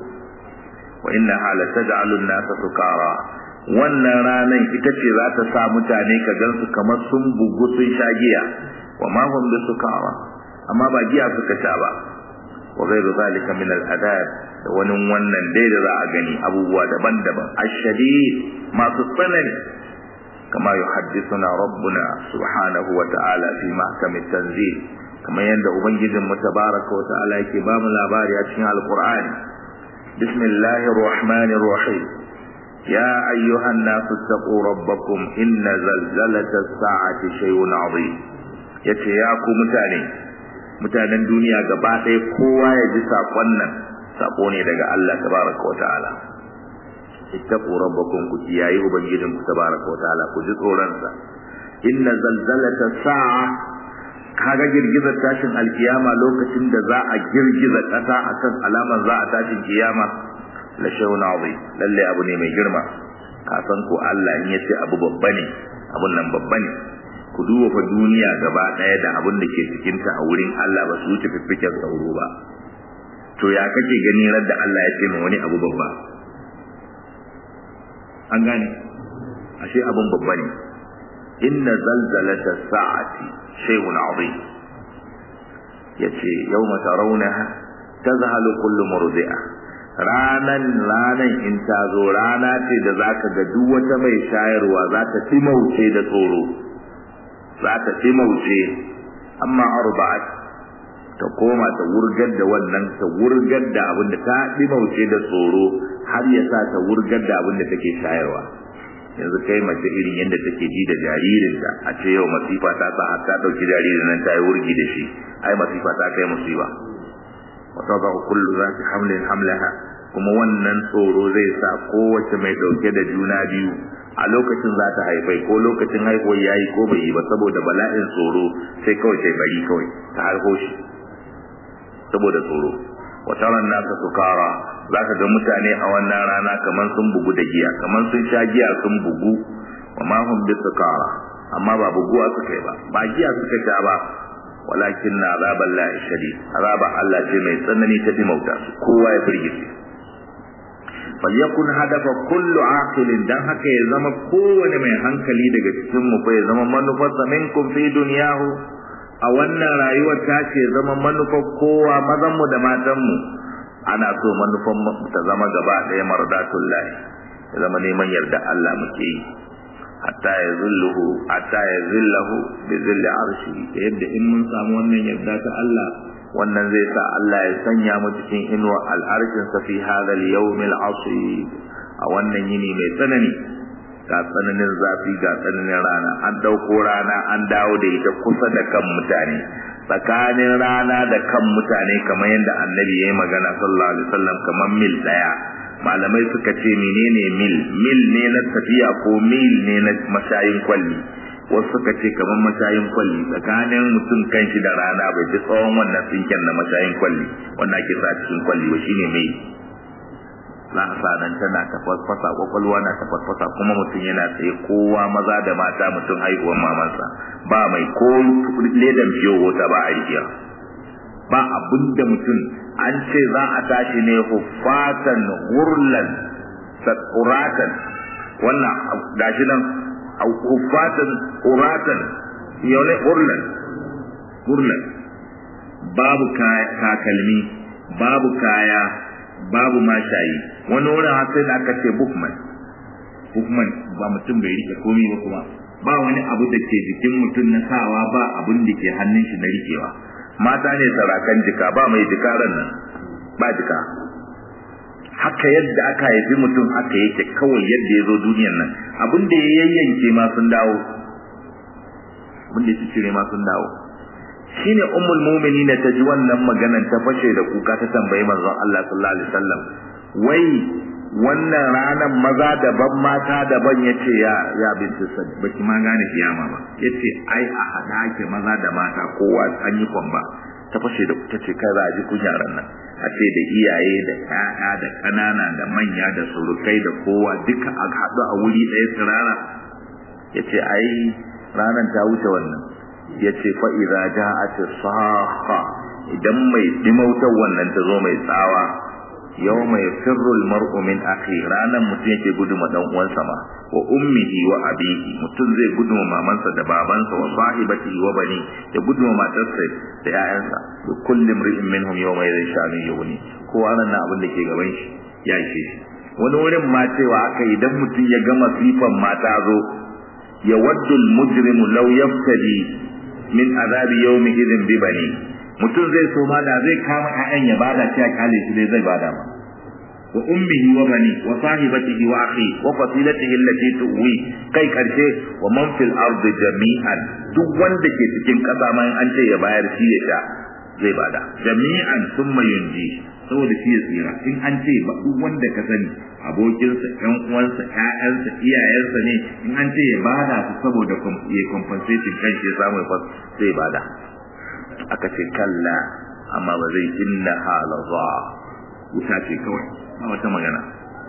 wa inna hala taj'alun nasa sukara wannan ranan ita ce za ta sa mutane ka gansu kamar sun bugu sun sha giya wa ma hum sukara amma ba giya suka sha ba wa ghairu zalika min al-adab da wani wannan dai da za a gani abubuwa daban-daban ashadid masu tsanani kama yuhaddithuna rabbuna subhanahu wa ta'ala fi mahkam at-tanzil kamar yadda ubangijin mu tabaraka wa ta'ala yake ba mu labari a cikin alqur'ani bismillahir rahmanir rahim يا أيها الناس اتقوا ربكم إن زلزلة الساعة شيء عظيم yace ya ku mutane mutanen duniya gaba ɗaya kowa ya ji saƙon nan saƙo ne daga Allah tabaraka wa ta'ala ittaqu rabbakum ku kiyaye ubangijin ku tabaraka wa ta'ala ku ji tsoron sa inna zalzalata sa'a kaga girgizar tashin alkiyama lokacin da za a girgiza ƙasa akan alamar za a tashin kiyama la shay'un azim lalle abu ne mai girma ka san ko Allah in yace abu babba ne abun nan babba ne ku duba fa duniya gaba daya da abin da ke cikin ta a wurin Allah ba su wuce fiffiken sauro ba to ya kake gani da Allah ya ce ma wani abu babba an gane ashe abun babba ne inna zalzalata sa'ati shay'un azim yace yawma tarawnaha tazhalu kullu murdi'a ranan ranan in ta zo rana ce da zaka ga duk wata mai shayarwa za ta timauce da tsoro za ta timauce amma arba'at ta koma ta wurgar da wannan ta wurgar da abin da ta dimauce da tsoro har ya sa ta wurgar da abin da take shayarwa yanzu kai mace irin yadda take ji da jaririnta a ce yau masifa ta sa har ta dauki jaririn nan ta yi wurgi da shi ai masifa ta kai musiba wa tadau kullu zati hamlin hamlaha kuma wannan tsoro zai sa kowace mai dauke da juna biyu a lokacin za ta haifai ko lokacin haihuwar yayi ko bai yi ba saboda bala'in tsoro sai kawai sai bari kawai ta harko shi saboda tsoro wataran nasa sukara za ka ga mutane a wannan rana kamar sun bugu da giya kamar sun sha giya sun bugu wa ma hum bi sukara amma ba buguwa suka yi ba ba giya suka sha ba walakin na azaban la shadid azaba Allah ce mai tsanani ta dimauta su kowa ya firgice falyakun hadafa kullu aqilin dan haka ya zama kowane mai hankali daga cikin mu fa ya zama manufarsa minkum fi dunyahu a wannan rayuwar ta ce zama manufar kowa mazan mu da matan mu ana so manufan mu ta zama gaba ɗaya mardatullahi ya zama neman yarda Allah muke yi hatta ya zilluhu hatta ya zillahu bi zilli arshi yadda in mun samu wannan yarda ta Allah wannan zai sa Allah ya sanya mu cikin inuwa al'arshin sa fi hadha al-yawm al-asib a wannan yini mai tsanani ga tsananin zafi ga tsananin rana an dauko rana an dawo da ita kusa da kan mutane tsakanin rana da kan mutane kamar yadda annabi ya yi magana sallallahu alaihi wasallam kamar mil daya malamai suka ce menene mil mil ne na tafiya ko mil ne na mashayin kwalli wasu suka ce kamar mashayin kwalli tsakanin mutum kan shi da rana bai fi tsawon wannan tsinken na mashayin kwalli wanda ake sa cikin kwalli ba shine mil za a sa nan tana tafasfasa kwakwalwa na tafasfasa kuma mutum yana tsaye kowa maza da mata mutum haihuwar mamansa ba mai ko ledan fiyo wata ba a rijiya ba abin da mutum an ce za a tashi ne hufatan hurlan sakuratan wannan gashi nan hufatan huratan yau ne hurlan hurlan babu takalmi babu kaya babu mashayi wani wurin har sai da aka ce bukman bukman ba mutum bai rike komai ba kuma ba wani abu da ke jikin mutum na sawa ba abun da ke hannun shi na rikewa mata ne sarakan jika ba mai jikaran nan ba jika haka yadda aka haifi mutum haka yake kawai yadda ya zo duniyan nan abin da ya yayyanke ma sun dawo abin da ya cire ma sun dawo shine ummul mu'minina ta ji wannan maganan ta fashe da kuka ta tambayi manzon Allah sallallahu alaihi wasallam wai wannan ranar maza daban mata daban yace ya ya bintu sad baki ma gane kiyama ba yace ai a hada ake maza da mata kowa an yi kwamba ta fashe da ta ce kai za a ji kunyaran nan a ce da iyaye da ƴaƴa da ƙanana da manya da surukai da kowa duka a haɗu a wuri ɗaya tsirara yace ai ranar ta wuce wannan ya ce fa'iza ja a ce saha idan mai dimautar wannan ta zo mai tsawa yau mai firrul mar'u min akhi ranan mutum yake guduma dan uwansa ma wa ummihi wa abihi mutum zai guduma mamansa da babansa wa sahibatihi wa bani ya guduma matarsa da 'ya'yansa da kullum ri'in minhum yawma yadhin sha'anin yawni kowa nan na abin da ke gaban shi ya ishe shi wani wurin ma cewa aka idan mutum ya gama sifan mata zo ya waddul mujrimu law yaftadi min azabi yawmi idin bi bani mutum zai so ma da zai kama ƴaƴan ya bada shi a kale shi dai zai bada ma wa ummihi wa bani wa sahibatihi wa akhi wa fasilatihi allati tuwi kai karshe wa man fil ardi jami'an duk wanda ke cikin kasa ma an ce ya bayar shi ya sha zai bada jami'an thumma yunji saboda shi ya tsira in an ce ba duk wanda ka sani abokinsa ƴan uwansa ƴaƴansa iyayensa ne in an ce ya bada su saboda ya compensating kan shi ya samu ya zai bada aka ce kalla amma ba zai inna halaza wuta ce kawai ba wata magana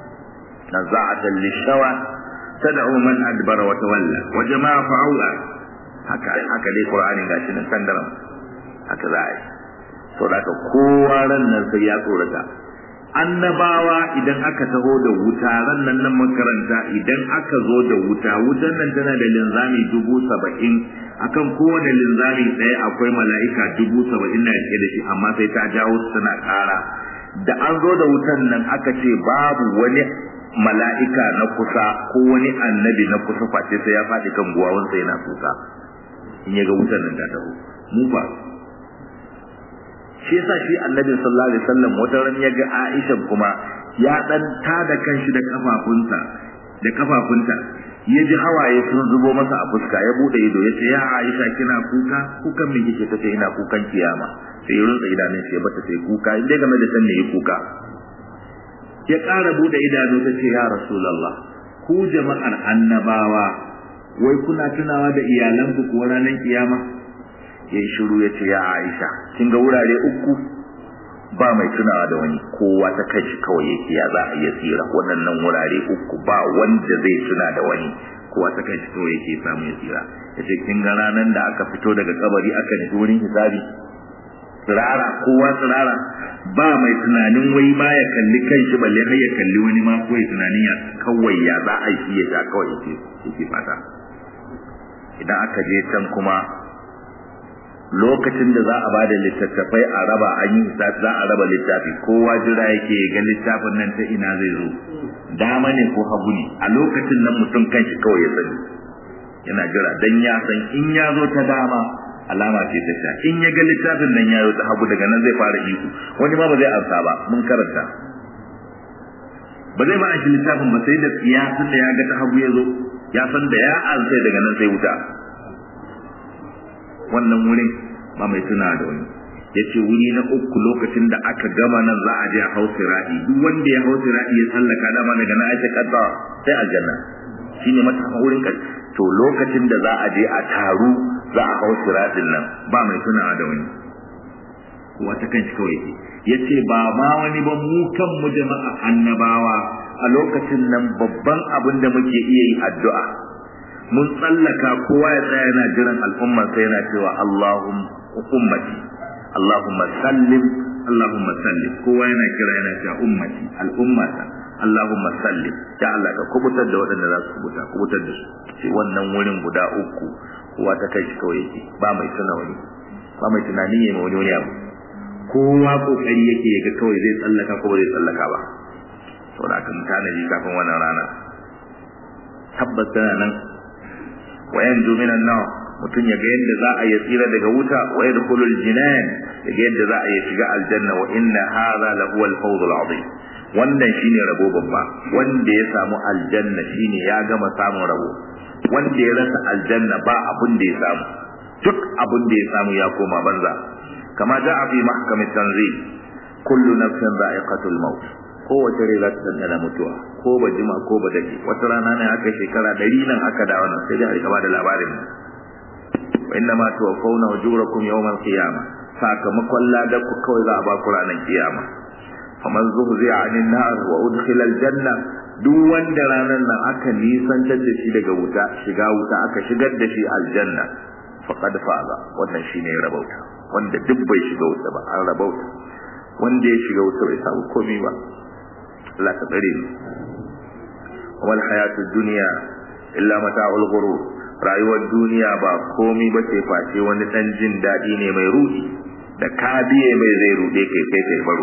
naza'atan lishawa tad'u man adbara wa tawalla wa jama'a fa'ula haka haka dai qur'ani gashi nan sandaram haka za a yi to da kowa ran nan sai ya tsorata annabawa idan aka taho da wuta ran nan nan makaranta idan aka zo da wuta wutan nan tana da linzami dubu saba'in akan kowane linzami ɗaya akwai mala'ika dubu saba'in na rike da shi amma sai ta jawo su tana ƙara da an zo da wutan nan aka ce babu wani mala'ika na kusa ko wani annabi na kusa face sai ya faɗi kan guwawansa yana kuka in ya ga wutan nan ta taho mu ba shi yasa shi annabi sallallahu alaihi wasallam wata ran ya ga Aisha kuma ya dan tada kanshi da kafafunta da kafafunta ya ji hawaye sun zubo masa a fuska ya bude ido ya ce ya Aisha kina kuka kukan me kike tace ina kukan kiyama sai ya rutsa idanun shi ya bata sai kuka inda game da san ne ya kuka ya ƙara bude idanu ta ce ya rasulullah ku jama'ar annabawa wai kuna tunawa da iyalanku ko ranar kiyama ya shiru ya ce ya Aisha kin ga wurare uku ba mai tunawa da wani kowa ta kai shi kawai yake ya za a iya tsira waɗannan wurare uku ba wanda zai tuna da wani kowa ta kai shi kawai yake samu ya tsira ya ce kin ga ranar da aka fito daga kabari aka nufi wurin hisabi tsirara kowa tsirara ba mai tunanin wai ma ya kalli kai shi balle har ya kalli wani ma kawai tunanin ya kawai ya za a yi ya sha kawai yake yake fata idan aka je can kuma lokacin da za a bada littattafai a raba an yi za a raba littafi kowa jira yake ga littafin nan ta ina zai zo dama ne ko hagu ne a lokacin nan mutum kanshi kawai ya sani yana jira dan ya san in ya zo ta dama alama ce ta sha in ya ga littafin nan ya zo ta hagu daga nan zai fara ihu wani ma ba zai amsa ba mun karanta ba zai ba a shi littafin ba sai da ya san da ya ga ta hagu ya zo ya san da ya alsai daga nan sai wuta wannan wurin ba mai tuna da wani yace wuri na uku lokacin da aka gama nan za a je a hau sirati duk wanda ya hau sirati ya sallaka dama daga na ake kadda sai aljanna shine mata wurin ka to lokacin da za a je a taru za a hau siratin nan ba mai tuna da wani kowa ta kanshi kawai yake yace ba ma wani ba mu kan mu jama'a annabawa a lokacin nan babban abin da muke iya yi addu'a mun tsallaka kowa ya tsaya yana jiran al'umma sai yana cewa Allahumma ummati Allahumma sallim Allahumma sallim kowa yana kira yana cewa ummati al'ummata Allahumma sallim ya Allah ka kubutar da waɗanda za su kubuta kubutar da su sai wannan wurin guda uku kowa ta kai shi kawai yake ba mai tuna wani ba mai tunani ya ma wani wani abu kowa kokari yake yaga kawai zai tsallaka ko ba zai tsallaka ba saboda aka mutane ji kafin wannan rana tabbas tana nan wa yanzu minan nawa mutum ya ga yadda za a yi tsira daga wuta wa yadkhulul jinan ya ga yadda za a yi shiga aljanna wa inna hadha la huwa al-fawz al-azim wannan shine rabo babba wanda ya samu aljanna shine ya gama samun rabo wanda ya rasa aljanna ba abun da ya samu duk abun da ya samu ya koma banza kama ja'a fi mahkam tanzil kullu nafsin dha'iqatul maut kowace rai za ta dandana mutuwa ko ba jima ko ba dake wata rana ne aka shekara ɗari nan aka da wannan sai dai a rika da labarin wa inna ma tuwaffawna ujurakum yawmal qiyamah sakamakon ladar ku kawai za a ba ku ranar kiyama faman zuhzi'a 'anil nar wa udkhila aljanna duk wanda ranar nan aka nisantar da shi daga wuta shiga wuta aka shigar da shi aljanna faqad faza wannan shine rabauta wanda duk bai shiga wuta ba an rabauta wanda ya shiga wuta bai samu komai ba Allah ka tsare mu wal hayatud dunya illa mata'ul ghurur rayuwar duniya ba komai ba ce face wani dan jin dadi ne mai rudi da ka biye mai zai rude kai kai kai baro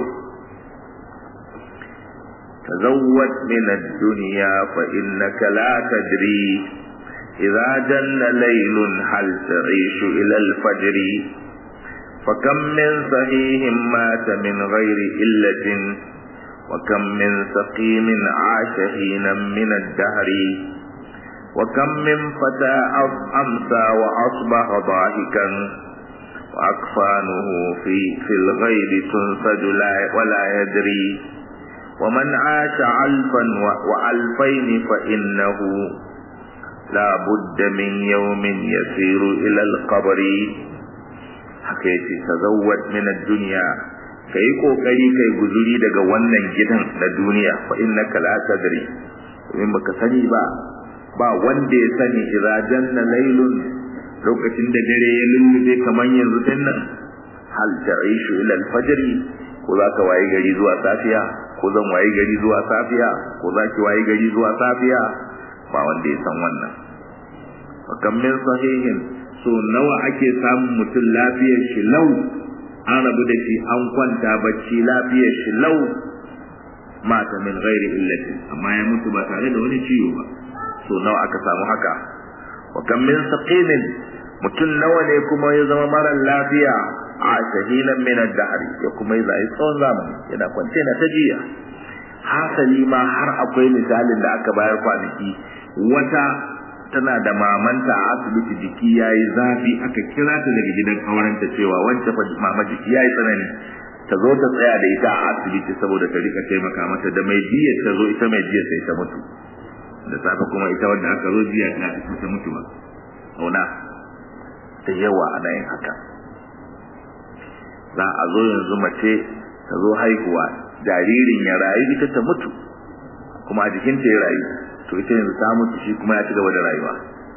تزود من الدنيا فإنك لا تدري إذا جن ليل هل تعيش إلى الفجر فكم من صحيح مات من غير إلة وكم من سقيم عاش حينا من الدهر وكم من فتى أمسى وأصبح ضاحكا وأكفانه في, في الغيب تنسج ولا يدري ومن عاش ألفا وألفين فإنه لا بد من يوم يسير إلى القبر حكيتي تزود من الدنيا kai kokari kai guzuri daga wannan gidan na duniya fa innaka la tadri in baka sani ba ba wanda ya sani idza janna laylun lokacin da dare ya lullube kaman yanzu dinnan hal ta'ishu ila al-fajr ko za ka waye gari zuwa safiya ko zan waye gari zuwa safiya ko za ki waye gari zuwa safiya ba wanda ya san wannan fakan min sahihin so nawa ake samun mutum lafiyar shi lau an rabu da shi an kwanta bacci lafiyar shi lau mata min ghairi illati amma ya mutu ba tare da wani ciwo ba so nawa aka samu haka wa kam min saqimin mutum nawa ne kuma ya zama mara lafiya a shahilan min ad-dahr ya kuma yi zai tsawon zamani yana kwance na ta jiya hasali ma har akwai misalin da aka bayar kwanaki wata tana da mamanta a asibiti jiki yayi zafi aka kira ta daga gidan aurenta cewa wancan fa mama jiki yayi tsanani ta zo ta tsaya da ita a asibiti saboda ta rika taimaka mata da mai jiya ta zo ita mai jiya sai ta mutu da safe kuma ita wanda aka zo jiya ta ta mutu ba auna da yawa ana yin haka za a zo yanzu mace ta zo haihuwa jaririn ya rayu ita ta mutu kuma a jikinta ya rayu to ita yanzu ta mutu shi kuma ya ci gaba da rayuwa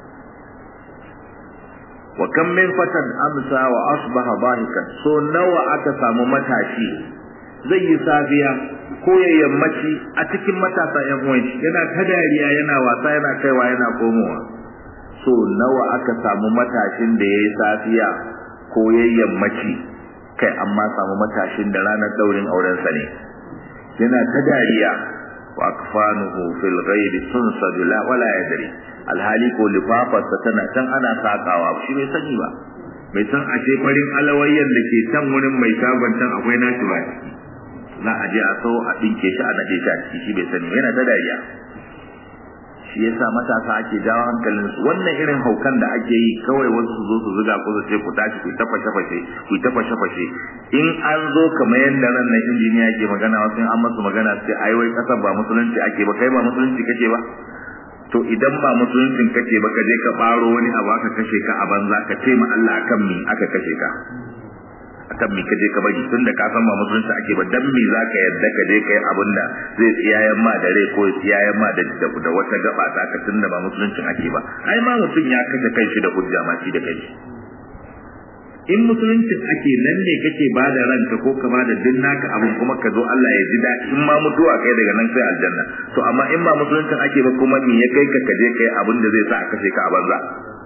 wa kam min fatan amsa wa asbaha dhahikan so nawa aka samu matashi zai yi safiya ko ya yammaci a cikin matasa yan uwan shi yana ta dariya yana wasa yana kaiwa yana komowa so nawa aka samu matashin da yayi safiya ko ya yammaci kai amma samu matashin da ranar daurin aurensa ne yana ta dariya wa akfanuhu fil ghaibi tunsadu la wala yadri alhali ko lifafarsa tana can ana sakawa shi bai sani ba bai san ashe farin alawayyan da ke can wurin mai shagon can akwai nashi ba za a je a so a dinke shi a nade shi a ciki shi bai sani yana ta dariya shi yasa matasa ake jawo hankalin su wannan irin haukan da ake yi kawai wasu su zo su zuga ku su ce ku tashi ku ta fashe fashe ku ta fashe fashe in an zo kamar yadda ran nan injiniya ke magana wasu an masu magana sai ai wai kasar ba musulunci ake ba kai ba musulunci kake ba to idan ba musuluncin kake ba ka je ka baro wani abu aka kashe ka a banza ka ce ma Allah akan mi aka kashe ka akan mi kaje ka bari tunda ka san ba musulunci ake ba dan me zaka yadda ka je kai abin da zai tsiyayen ma da rai ko tsiyayen ma da da wata gaba ta ka tunda ba musuluncin ake ba ai ma mutum ya kashe kanshi da hujja ma shi da kanshi in musuluncin ake nan ne kake ba da ranka ko ka ba da duk naka abin kuma ka zo Allah ya ji daɗi in ma mutuwa kai daga nan sai aljanna to amma in ba musuluncin ake ba kuma me ya kai ka kaje kai abin da zai sa a kashe ka a banza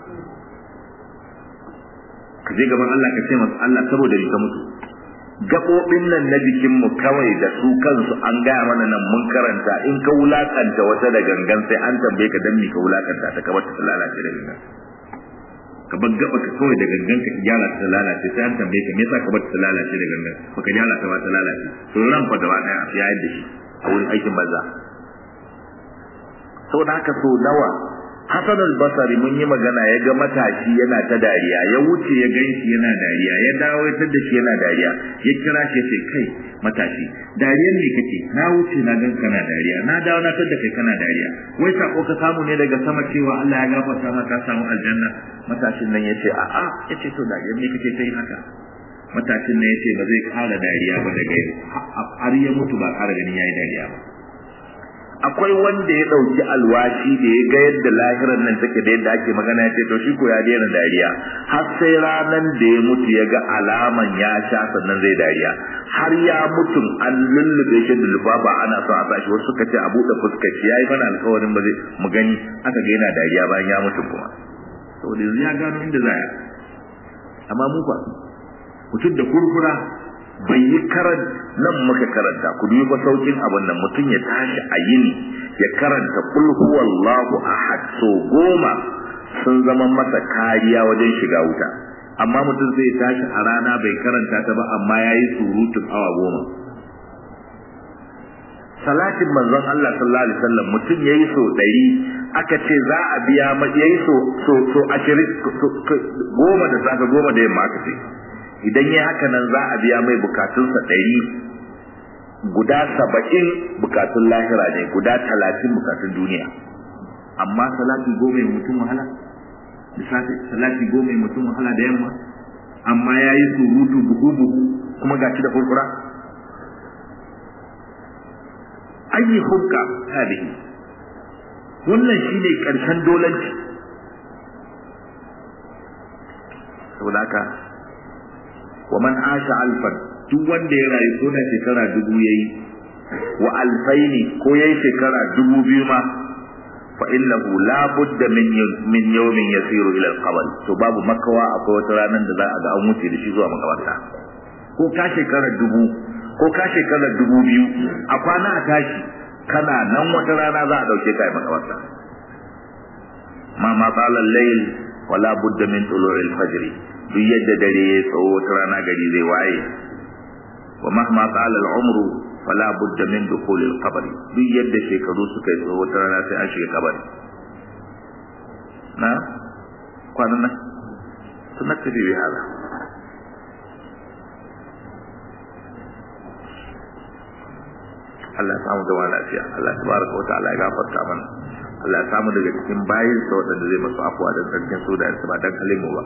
ka je gaban Allah ka ce masa Allah saboda ni ka mutu gaɓoɓin nan na jikinmu kawai da su kansu an gaya mana nan mun karanta in ka wulakanta wata da gangan sai an tambaye ka dan me ka wulakanta ta kamar ta lalace da gangan ka bar gaba ka kawai da gangan ka gyara ta lalace sai an tambaye ka me yasa ka bar ta lalace da gangan baka gyara ta ba ta lalace to ran fa gaba daya ya yadda shi a wurin aikin banza saboda haka so nawa Hassan al-Basri mun yi magana ya ga matashi yana ta dariya ya wuce ya gan shi yana dariya ya dawo ya tada shi yana dariya ya kira shi ya ce kai matashi dariyan ne kake na wuce na gan kana dariya na dawo na tada kai kana dariya wai sako ka samu ne daga sama cewa Allah ya gafarta maka ka samu aljanna matashin nan ya ce a'a ya ce to dariyan ne kake kai haka matashin nan ya ce ba zai kara dariya ba daga yau har ya mutu ba kara ganin yayi dariya ba akwai wanda ya ɗauki alwashi da ya ga yadda lahirar nan take da yadda ake magana ya ce to shi ko ya daina dariya har sai ranan da ya mutu ya ga alaman ya sha sannan zai dariya har ya mutum an lullube shi da lubaba ana son a sashi wasu suka ce a buɗe fuskar shi yayi mana alƙawarin ba zai mu gani aka ga yana dariya bayan ya mutu kuma saboda yanzu ya gano inda za ya amma mu fa mutum da kurkura bai yi karan nan muka karanta ku dubi ba saukin abin nan mutum ya tashi a yini ya karanta kul huwallahu ahad so goma sun zama masa kariya wajen shiga wuta amma mutum zai tashi a rana bai karanta ta ba amma ya yi surutun awa goma salatin manzon Allah sallallahu alaihi wasallam mutum yayi so ɗari aka ce za a biya ma yayi so so so ashirin goma da safe goma da yamma aka ce idan ya haka nan za a biya mai bukatunsa ɗari guda saba'in bukatun lahira ne guda talatin bukatun duniya amma salati goma ya mutum wahala lissafi salati goma ya mutum wahala da yamma amma ya yi surutu buhu buhu kuma gashi da furfura ayi hukka hadihi wannan shine karshen dolanci saboda haka wa man asha alfan duk wanda ya rayu ko da shekara dubu yayi wa alfaini ko yayi shekara dubu biyu ma fa innahu la budda min min yawmin yasiru ila al-qabr to babu makawa akwai wata ranar da za a ga an wuce da shi zuwa makabarta ko ka shekara dubu ko ka shekara dubu biyu a kwana a tashi kana nan wata rana za a dauke ka makabarta ma ma qala al-layl wala budda min tulu'il fajr duk yadda dare ya tsawo wata rana gari zai waye wa mahma qala al-umru fala budda min dukhul al-qabr duk yadda shekaru suka yi tsawo wata rana sai an shiga kabari na kwanan nan sunnat bi hada Allah ya samu gaba lafiya Allah tabaraka wa ta'ala ya gafarta mana Allah ya samu daga cikin bayin sa wadanda zai masu afuwa da tsarkin su da ba dan kalimu ba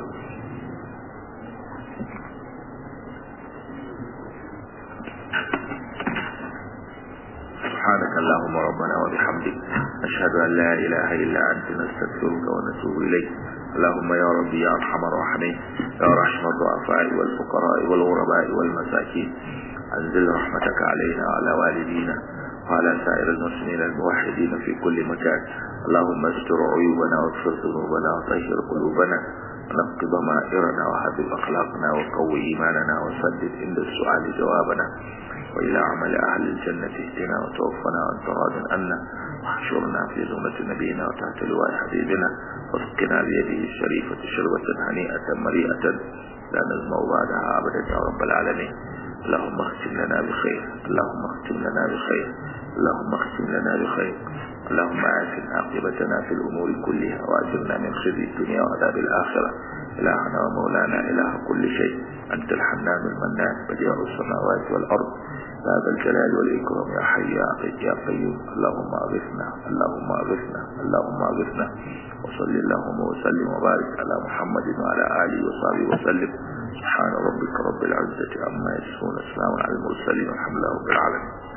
سبحانك اللهم ربنا وبحمدك أشهد أن لا إله إلا أنت نستغفرك ونتوب إليك اللهم يا ربي يا أرحم الراحمين يا رحم الضعفاء والفقراء والغرباء والمساكين أنزل رحمتك علينا وعلى والدينا وعلى سائر المسلمين الموحدين في كل مكان اللهم استر عيوبنا واغفر ذنوبنا وطهر قلوبنا ونقض ضمائرنا وحبب أخلاقنا وقوي إيماننا وسدد عند السؤال جوابنا وإلى عمل أهل الجنة اهدنا وتوفنا وأنت راض عنا واحشرنا في زمرة نبينا وتحت لواء حبيبنا واسقنا بيده الشريفة شربة هنيئة مريئة لا نزمع بعدها أبدا يا رب العالمين اللهم اختم لنا بخير اللهم اختم لنا بخير اللهم اختم لنا بخير اللهم آسن عاقبتنا في الأمور كلها وأجرنا من خزي الدنيا وعذاب الآخرة إلهنا ومولانا إله كل شيء أنت الحنان المنان بديع السماوات والأرض يا ذا الجلال والإكرام يا حي يا قيوم يا قيوم اللهم أغثنا اللهم أغثنا اللهم أغثنا وصل اللهم وسلم وبارك على محمد وعلى آله وصحبه وسلم سبحان ربك رب العزة عما يصفون السلام على المرسلين والحمد لله رب العالمين